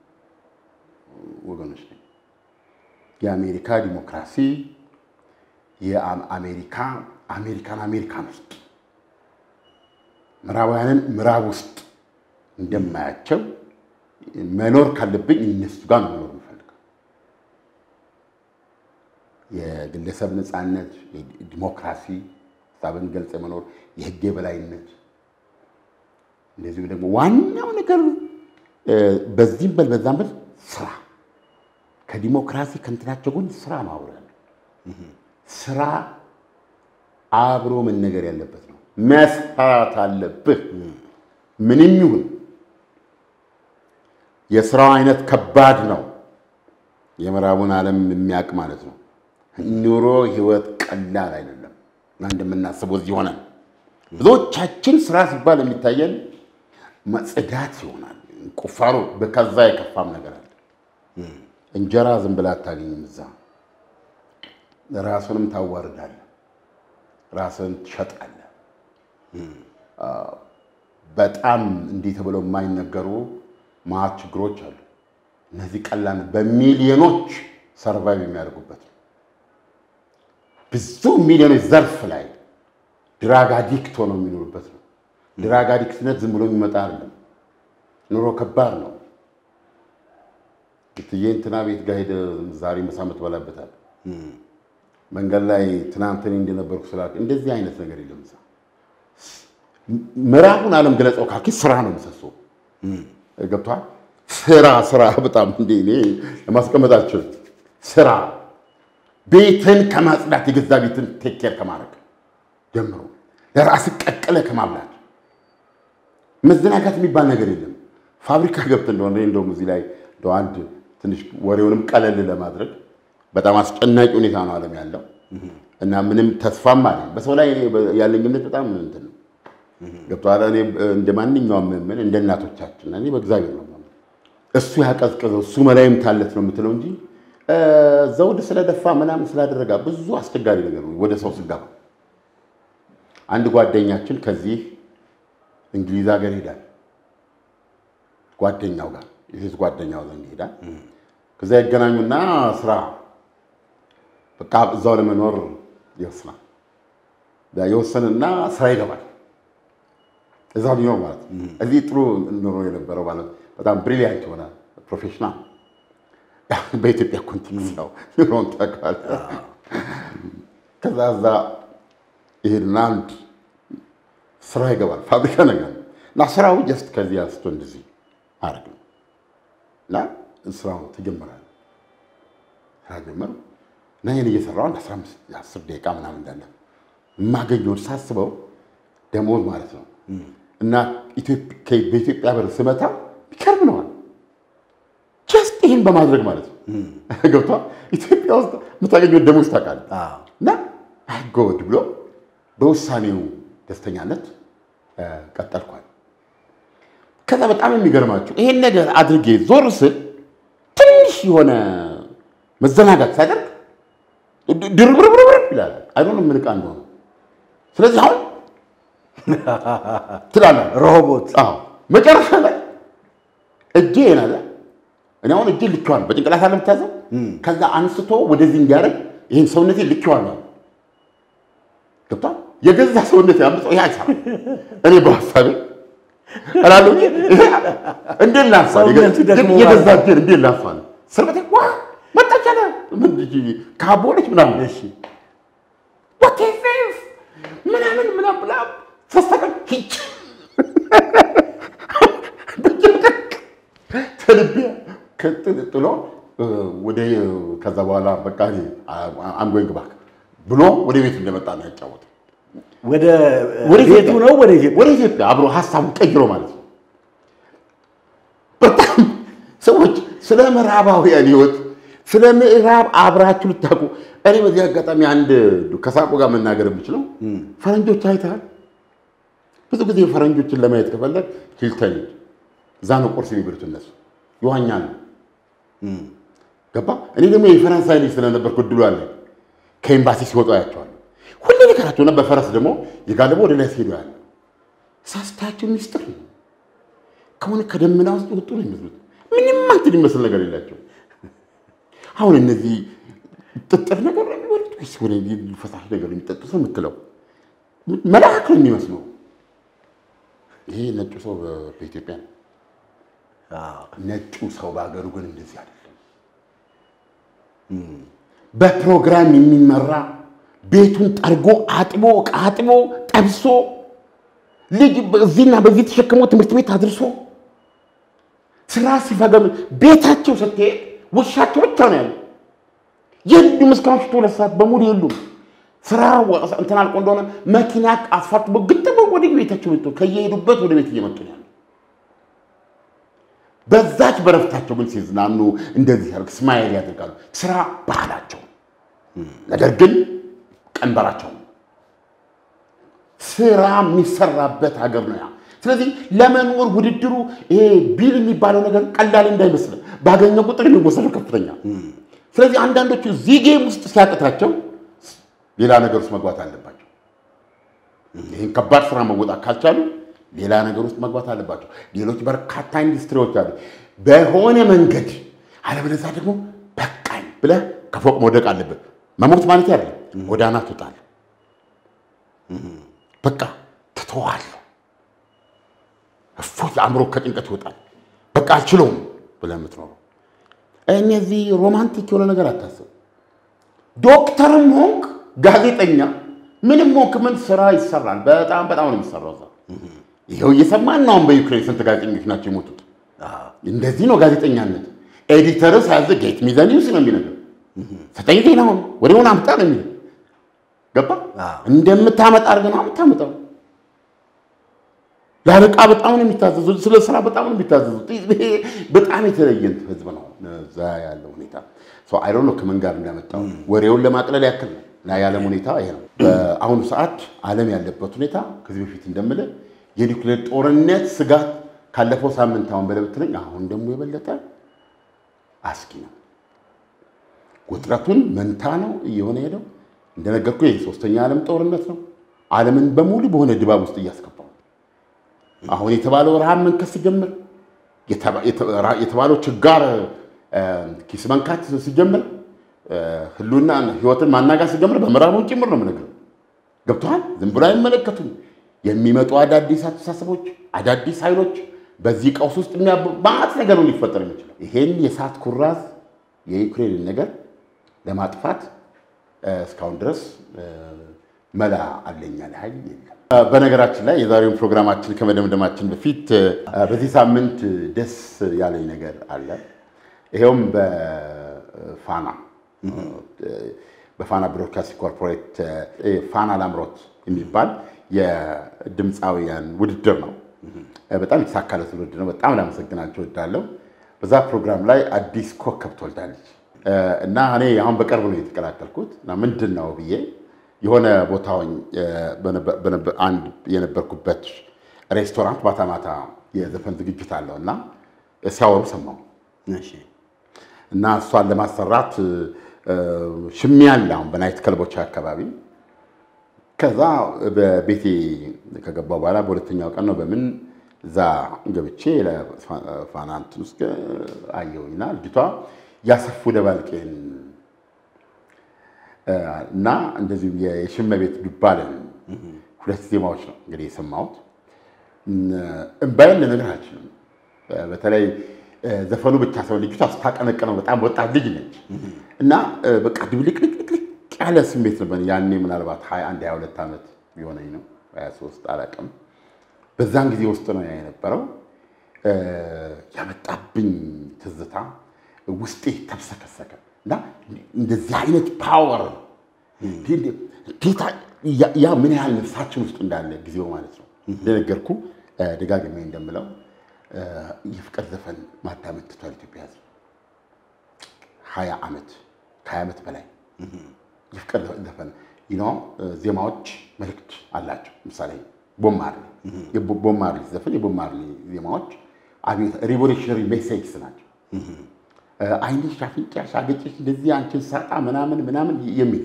ወገኖች ነኝ። የአሜሪካ ዲሞክራሲ የአሜሪካ አሜሪካን አሜሪካን ውስጥ ምዕራባውያንን ምዕራብ ውስጥ እንደማያቸው መኖር ካለብኝ እነሱ ጋር ነው መኖር የምፈልገው። የግለሰብ ነፃነት፣ ዲሞክራሲ፣ ሀሳብን ገልጸ መኖር፣ የህግ የበላይነት እንደዚሁም ደግሞ ዋናው ነገር በዚህም በል በዛም በል ስራ ከዲሞክራሲ ከእንትናቸው ጎን ስራ ነው አብሮ ያለው ስራ አብሮ መነገር ያለበት ነው። መስራት አለብህ። ምንም ይሁን የስራው አይነት ከባድ ነው። የምዕራቡን ዓለም የሚያውቅ ማለት ነው። ኑሮ ህይወት ቀላል አይደለም እና እንደምናስበው እዚህ ሆነን ብዙዎቻችን ስራ ሲባል የሚታየን መጽዳት ይሆናል፣ ቁፋሮ፣ ከዛ የከፋም ነገር አለ። እንጀራ ዝም ብላ አታገኝም እዛ ራሱንም ታዋርዳለህ፣ ራስን ትሸጣለህ። በጣም እንዲህ ተብለው የማይነገሩ ማት ችግሮች አሉ። እነዚህ ቀላል በሚሊዮኖች ሰርቫይቭ የሚያደርጉበት ነው። ብዙ ሚሊዮኖች ዘርፍ ላይ ድራግ አዲክት ሆነው የሚኖሩበት ነው። ድራግ አዲክትነት ዝም ብሎ የሚመጣ አይደለም። ኑሮ ከባድ ነው። እትዬ እንትና ቤት ጋር ሄደህ ዛሬ ምሳ የምትበላበታል መንገድ ላይ ትናንት እኔ እንደነበርኩ ስላልክ እንደዚህ አይነት ነገር የለም። እዛ ምዕራቡን ዓለም ገለጸው ካልክ ስራ ነው ምሰሶ ገብቷል። ስራ ስራ በጣም እንደ እኔ ለማስቀመጥ አልችልም። ስራ ቤትን ከማጽዳት የገዛ ቤትን ቴኬር ከማድረግ ጀምሮ ለራስ ቀቅለ ከማብላት መዘናጋት የሚባል ነገር የለም። ፋብሪካ ገብተህ እንደሆነ እንደውም እዚህ ላይ እንደው አንድ ትንሽ ወሬውንም ቀለል ለማድረግ በጣም አስጨናቂ ሁኔታ ነው ዓለም ያለው እና ምንም ተስፋም አለ በሰው ላይ እኔ ያለኝ እምነት በጣም እንትን ነው ገብቶሃል። እኔ እንደ ማንኛውም ምን እንደ እናቶቻችን እኔ በእግዚአብሔር ነው የማምነው። እሱ ያቀዝቅዘው እሱ መላይም ታለት ነው የምትለው እንጂ እ፣ ዘውድ ስለደፋ ምናምን ስላደረጋ ብዙ አስቸጋሪ ነገር ነው ወደ ሰው ስገባ። አንድ ጓደኛችን ከዚህ እንግሊዝ ሀገር ይሄዳል ጓደኛው ጋር የሴት ጓደኛው ዘንድ ይሄዳል። ከዛ ይገናኙና ስራ በቃ እዛው ለመኖር ይወስናል። ያ የወሰንና ስራ ይገባል። እዛ ሊኖር ማለት ነው። እዚህ ጥሩ ኑሮ የነበረው ማለት በጣም ብሪሊያንት የሆነ ፕሮፌሽናል በኢትዮጵያ ኮንቴክስት ነው ኑሮን ታውቃለህ። ከዛ እዛ ይሄድና አንድ ስራ ይገባል ፋብሪካ ነገር ነው እና ስራው ጀስት ከዚህ አንስቶ እንደዚህ አረግ ነው እና ስራው ተጀመራል። ስራ ጀመሩ እና ይህን እየሰራው አንድ 15 10 ደቂቃ ምናምን እንዳለ የማገኘውን ሳስበው ደሞዝ ማለት ነው እና ኢትዮጵ- ከ- በኢትዮጵያ ብር ስመታ ይከርም ነዋል ጀስት ይህን በማድረግ ማለት ነው ገብቷል። ኢትዮጵያ ውስጥ የምታገኘውን ደሞዝ ታውቃለህ። አዎ። እና አይጎድ ብሎ በውሳኔው ደስተኛነት እ፣ ቀጠልኳል። ከዛ በጣም የሚገርማችሁ ይሄን ነገር አድርጌ ዞር ስል ትንሽ የሆነ መዘናጋት ሳደርግ ድ- ድርብርብርብር ይላል። አይዶን ምን ዕቃ እንደሆነ ስለዚህ አሁን ትላለህ ሮቦት አዎ መጨረሻ ላይ እጄ ናለ እኔ አሁን እጄ ልኬዋለሁ። በጭንቅላት አለ የምታዘው ከዛ አንስቶ ወደዚህ እንዲያደርግ ይህን ሰውነቴ ልኬዋለሁ። ገብቷል። የገዛ ሰውነቴ አምጾ ይህ አይሰራም። እኔ በሀሳቤ እላለሁ እንጂ ይሄ እንዴት ላንሳ? ሰውነቱ ደግሞ የገዛ እጄን እንዴት ላንሳ ነው ስርበቴ ዋ መጣች አለ ምን ካቦነች ምናምን እሺ What is this? ምናምን ምናምን ብላ ተስተቀል ሂጭ ተልቤ ከጥሎ ወደ ከዛ በኋላ በቃ አምጎኝ ግባክ ብሎ ወደ ቤት እንደመጣ ነው ያጫወት። ወደ ወደ ቤቱ ኢትዮጵያ- ነው ወደ ኢትዮጵያ ወደ ኢትዮጵያ አብሮ ሀሳቡን ቀይሮ ማለት ነው። በጣም ሰዎች ስለ ምዕራባውያን ህይወት ስለ ምዕራብ አብራችሁ ልታውቁ እኔ በዚህ አጋጣሚ አንድ ከሳቁ ጋር መናገር የምችለው ፈረንጆች አይተሃል። ብዙ ጊዜ ፈረንጆችን ለማየት ከፈለግ ሂልተን ሂድ። እዛ ነው ቁርስ የሚበሉት እነሱ ይዋኛ ነው ገባ። እኔ ደግሞ የፈረንሳይ ልጅ ስለነበርኩ እድሉ አለ። ከኤምባሲ ሲወጡ አያቸዋለሁ። ሁሌ ነገራቸውና በፈረስ ደግሞ የጋለበ ወደ ላይ ሲሄዱ ያለ ሳስታያቸው ሚስጥር ነው። ከሆነ ከደመና ውስጥ የወጡ ነው የሚመስሉት። ምንም አንትን የሚመስል ነገር የላቸው። አሁን እነዚህ ጥጥር ነገር ነው የሚበሉት ወይስ ወደ ፈሳሽ ነገር ነው የሚጠጡት ነው የምትለው? መልአክ ነው የሚመስለው። ይሄ ነጩ ሰው በ- በኢትዮጵያ ነው። አዎ። ነጩ ሰው በሀገሩ ግን እንደዚህ አይደለም። በፕሮግራም የሚመራ ቤቱን ጠርጎ አጥቦ ዕቃ አጥቦ ጠብሶ ልጅ እዚህና በዚህ ተሸክሞ ትምህርት ቤት አድርሶ ስራ ሲፈገም ቤታቸው ስትሄድ ውሻቸው ብቻ ነው ያለው። የሉም እስከ ምሽቱ ሁለት ሰዓት በሙሉ የሉም። ስራ ወ- እንትን አልቆ እንደሆነ መኪና አስፋልት ግጥም ወደ ቤታቸው መጡ። ከየሄዱበት ወደ ቤት እየመጡ ነው ያለው። በዛች በረፍታቸው ግን ሲዝናኑ እንደዚህ ያደርግ ስማይል ያደርጋሉ። ስራ ባህላቸው፣ ነገር ግን ቀንበራቸው ነው። ስራ የሚሰራበት ሀገር ነው ያ። ስለዚህ ለመኖር ውድድሩ ይሄ ቢል የሚባለው ነገር ቀላል እንዳይመስል ባገኘ ቁጥር የሚወሰደው ከፍተኛ። ስለዚህ አንዳንዶቹ እዚህ ጌም ውስጥ ሲያቅታቸው ሌላ ነገር ውስጥ መግባት አለባቸው። ይህን ከባድ ስራ መወጣት ካልቻሉ ሌላ ነገር ውስጥ መግባት አለባቸው። ሌሎች በርካታ ኢንዱስትሪዎች አሉ። በሆነ መንገድ አለበለዚያ ደግሞ በቃኝ ብለህ ከፎቅ መውደቅ አለብህ። መሞት ማለት ያለ ጎዳና ትወጣለህ። በቃ ትተዋለህ። እፎይ አእምሮ ከጭንቀት ይወጣል። በቃ አልችለውም ብለህ የምትኖረው እነዚህ ሮማንቲክ የሆነ ነገር አታስብ። ዶክተርም ሆንክ ጋዜጠኛ ምንም ሆንክ ምን ስራ ይሰራል። በጣም በጣም ነው የሚሰራው እዛ። ይኸው እየሰማን ነው። አሁን በዩክሬን ስንት ጋዜጠኞች ናቸው የሞቱት? አዎ። እንደዚህ ነው ጋዜጠኛነት። ኤዲተር ሳያዘ ጌት ሚዘ ኒውስ ነው የሚነገር። ዘጠኝ ዜናውን ወዲያውኑ አምጣ ነው የሚለው። ገባ አዎ። እንደምታመጣ አድርገህ ነው የምታመጣው። ለአለቃ በጣም ነው የሚታዘዙት። ስለ ስራ በጣም ነው የሚታዘዙት። ይሄ በጣም የተለየ ህዝብ ነው እዛ ያለው ሁኔታ። አይሮ ነው ከምን ጋር እንዳመጣው ወሬውን ለማቅለል ያክል ነው። እና የዓለም ሁኔታ ይሄ ነው። በአሁኑ ሰዓት ዓለም ያለበት ሁኔታ ከዚህ በፊት እንደምልህ የኒውክሌር ጦርነት ስጋት ካለፈው ሳምንት አሁን በላይ ብትለኝ አሁን ደግሞ የበለጠ አስጊ ነው። ውጥረቱን መንታ ነው እየሆነ ሄደው እንደነገርኩ የሶስተኛ ዓለም ጦርነት ነው። ዓለምን በሙሉ በሆነ ድባብ ውስጥ እያስገባው አሁን የተባለው ረሃብ መንከስ ሲጀምር የተባለው ችጋር ኪስ መንካት ሲጀምር ህሉና ህይወትን ማናጋት ሲጀምር በምዕራቡ ጭምር ነው የምነግርህ። ገብቶሃል? ዝም ብሎ አይመለከቱም። የሚመጡ አዳዲስ አስተሳሰቦች፣ አዳዲስ ኃይሎች በዚህ ቀውስ ውስጥ ማት ነገር ነው ሊፈጠር የሚችለው። ይሄን የእሳት ኩራዝ የዩክሬንን ነገር ለማጥፋት እስካሁን ድረስ መላ አለኝ ያለ ኃይል የለም። በነገራችን ላይ የዛሬውን ፕሮግራማችን ከመደምደማችን በፊት በዚህ ሳምንት ደስ ያለኝ ነገር አለ። ይኸውም በፋና በፋና ብሮድካስቲንግ ኮርፖሬት ፋና ላምሮት የሚባል የድምፃውያን ውድድር ነው። በጣም የተሳካለት ውድድር ነው። በጣም ላመሰግናቸው እወዳለሁ። በዛ ፕሮግራም ላይ አዲስ ኮከብ ትወልዳለች እና እኔ አሁን በቅርብ ነው የተቀላቀልኩት እና ምንድን ነው ብዬ የሆነ ቦታውን አንድ የነበርኩበት ሬስቶራንት ማታ ማታ የዘፈን ዝግጅት አለው እና ሲያወሩ ሰማሁ እና እሷን ለማሰራት ሽሚያ አለ አሁን በናይት ክለቦች አካባቢ። ከዛ በቤቴ ከገባሁ በኋላ በሁለተኛው ቀን ነው በምን እዛ ገብቼ ለፋና እንትን ውስጥ አየሁኝና ልጅቷ ያሰፉ ደባልቄን እና እንደዚሁም የሽመቤት ዱባለን ሁለት ዜማዎች ነው እንግዲህ የሰማሁት። እምባዬን ልነግርህ አልችልም። በተለይ ዘፈኑ ብቻ ሰው ልጅቷ ስታቀነቅነው በጣም ወጣት ልጅ ነች እና በቃ ድብልቅልቅልቅ ያለ ስሜት ነበር። ያኔ ምናልባት 21 22 ዓመት ቢሆነኝ ነው 23 አላውቅም። በዛን ጊዜ ውስጥ ነው ያ የነበረው። ያመጣብኝ ትዝታ ውስጤ ተብሰከሰከ እና እንደዚህ አይነት ፓወር ያ ምን ያህል ነፍሳችን ውስጥ እንዳለ ጊዜው ማለት ነው። እንደነገርኩ ደጋግሜ እንደምለው የፍቅር ዘፈን ማዳመጥ ትቷል ኢትዮጵያ ሕዝብ ሀያ ዓመት ከሀያ ዓመት በላይ የፍቅር ዘፈን ዜማዎች መልእክት አላቸው። ምሳሌ ቦብ ማርሊ የቦብ ማርሊ ዘፈን የቦብ ማርሊ ዜማዎች ሪቮሉሽነሪ ሜሴጅስ ናቸው። አይንሽ፣ አፍንጫሽ፣ አገጭሽ እንደዚህ አንቺን ሳጣ ምናምን ምናምን የሚል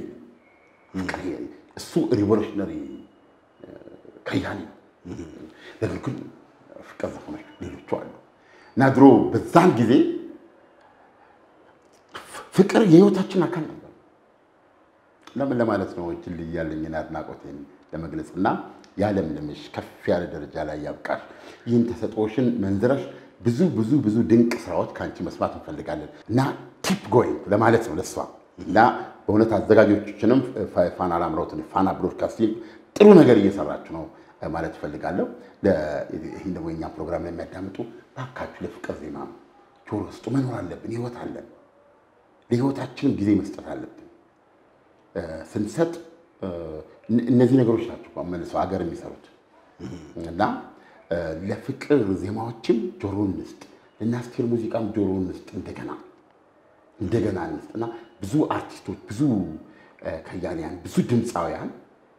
እሱ ሪቮሉሽነሪ ከያኒ ነው። ነገር ግን ፍቅር ዘፈኖች ሌሎቹ አሉ እና ድሮ በዛን ጊዜ ፍቅር የህይወታችን አካል ነበር። ለምን ለማለት ነው እጅል ያለኝን አድናቆቴን ለመግለጽ እና ያለምልምሽ ከፍ ያለ ደረጃ ላይ ያብቃሽ። ይህን ተሰጥኦሽን መንዝረሽ ብዙ ብዙ ብዙ ድንቅ ስራዎች ከአንቺ መስማት እንፈልጋለን እና ቲፕ ጎይንግ ለማለት ነው ለሷ እና በእውነት አዘጋጆችንም ፋና ላምሮትን ፋና ብሮድካስቲንግ ጥሩ ነገር እየሰራችሁ ነው ማለት እፈልጋለሁ። ይህን ደግሞ የኛ ፕሮግራም ላይ የሚያዳምጡ ባካችሁ ለፍቅር ዜማ ጆሮ ውስጡ መኖር አለብን። ህይወት አለን። ለህይወታችንም ጊዜ መስጠት አለብን። ስንሰጥ እነዚህ ነገሮች ናቸው መልሰው ሀገር የሚሰሩት እና ለፍቅር ዜማዎችም ጆሮ እንስጥ፣ ለናስቴር ሙዚቃም ጆሮ እንስጥ። እንደገና እንደገና እንስጥ እና ብዙ አርቲስቶች፣ ብዙ ከያንያን፣ ብዙ ድምፃውያን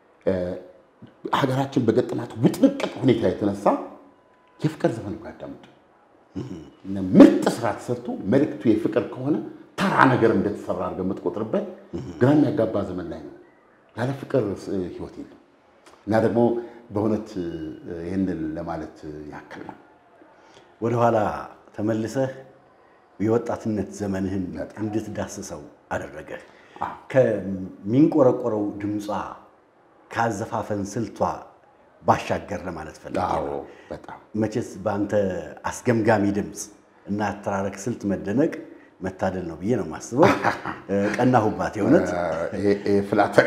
ሀገራችን በገጠማት ውጥንቅጥ ሁኔታ የተነሳ የፍቅር ዘፈን እኮ ያዳምጡ። ምርጥ ስራ ተሰርቶ መልእክቱ የፍቅር ከሆነ ተራ ነገር እንደተሰራ አድርገህ የምትቆጥርበት ግራ የሚያጋባ ዘመን ላይ ነው። ያለ ፍቅር ህይወት የለም እና ደግሞ በእውነት ይህንን ለማለት ያክል ነው። ወደኋላ ተመልሰህ የወጣትነት ዘመንህን እንድትዳስሰው አደረገህ። ከሚንቆረቆረው ድምጿ ከአዘፋፈን ስልቷ ባሻገር ለማለት ፈልጌ ነው። በጣም መቼስ በአንተ አስገምጋሚ ድምፅ እና አተራረክ ስልት መደነቅ መታደል ነው ብዬ ነው የማስበው። ቀናሁባት የእውነት ፍላተሪ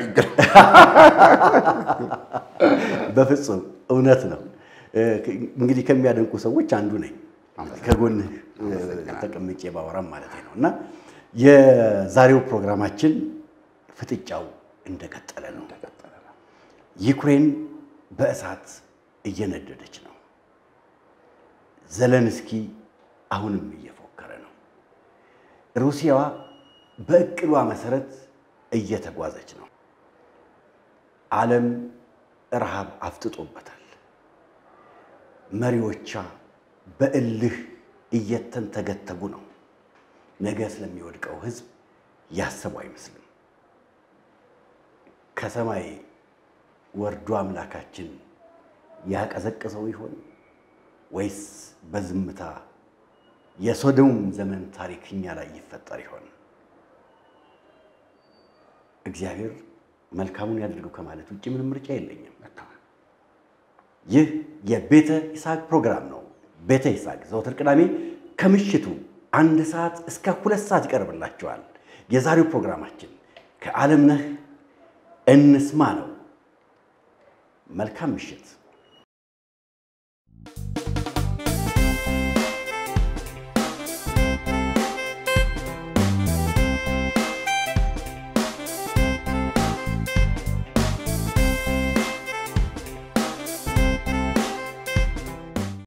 በፍጹም እውነት ነው። እንግዲህ ከሚያደንቁ ሰዎች አንዱ ነኝ። ከጎንህ ተቀምጬ ባወራም ማለት ነው እና የዛሬው ፕሮግራማችን ፍጥጫው እንደቀጠለ ነው። ዩክሬን በእሳት እየነደደች ነው። ዘለንስኪ አሁንም እየፎከረ ነው። ሩሲያዋ በእቅዷ መሰረት እየተጓዘች ነው። ዓለም ረሃብ አፍጥጦበታል። መሪዎቿ በእልህ እየተንተገተጉ ነው። ነገ ስለሚወድቀው ሕዝብ ያሰቡ አይመስልም። ከሰማይ ወርዶ አምላካችን ያቀዘቅዘው ይሆን ወይስ በዝምታ የሶዶም ዘመን ታሪክ እኛ ላይ ይፈጠር ይሆን? እግዚአብሔር መልካሙን ያድርገው ከማለት ውጭ ምንም ምርጫ የለኝም። ይህ የቤተ ይስሐቅ ፕሮግራም ነው። ቤተ ይስሐቅ ዘወትር ቅዳሜ ከምሽቱ አንድ ሰዓት እስከ ሁለት ሰዓት ይቀርብላችኋል። የዛሬው ፕሮግራማችን ከዓለምነህ እንስማ ነው። መልካም ምሽት።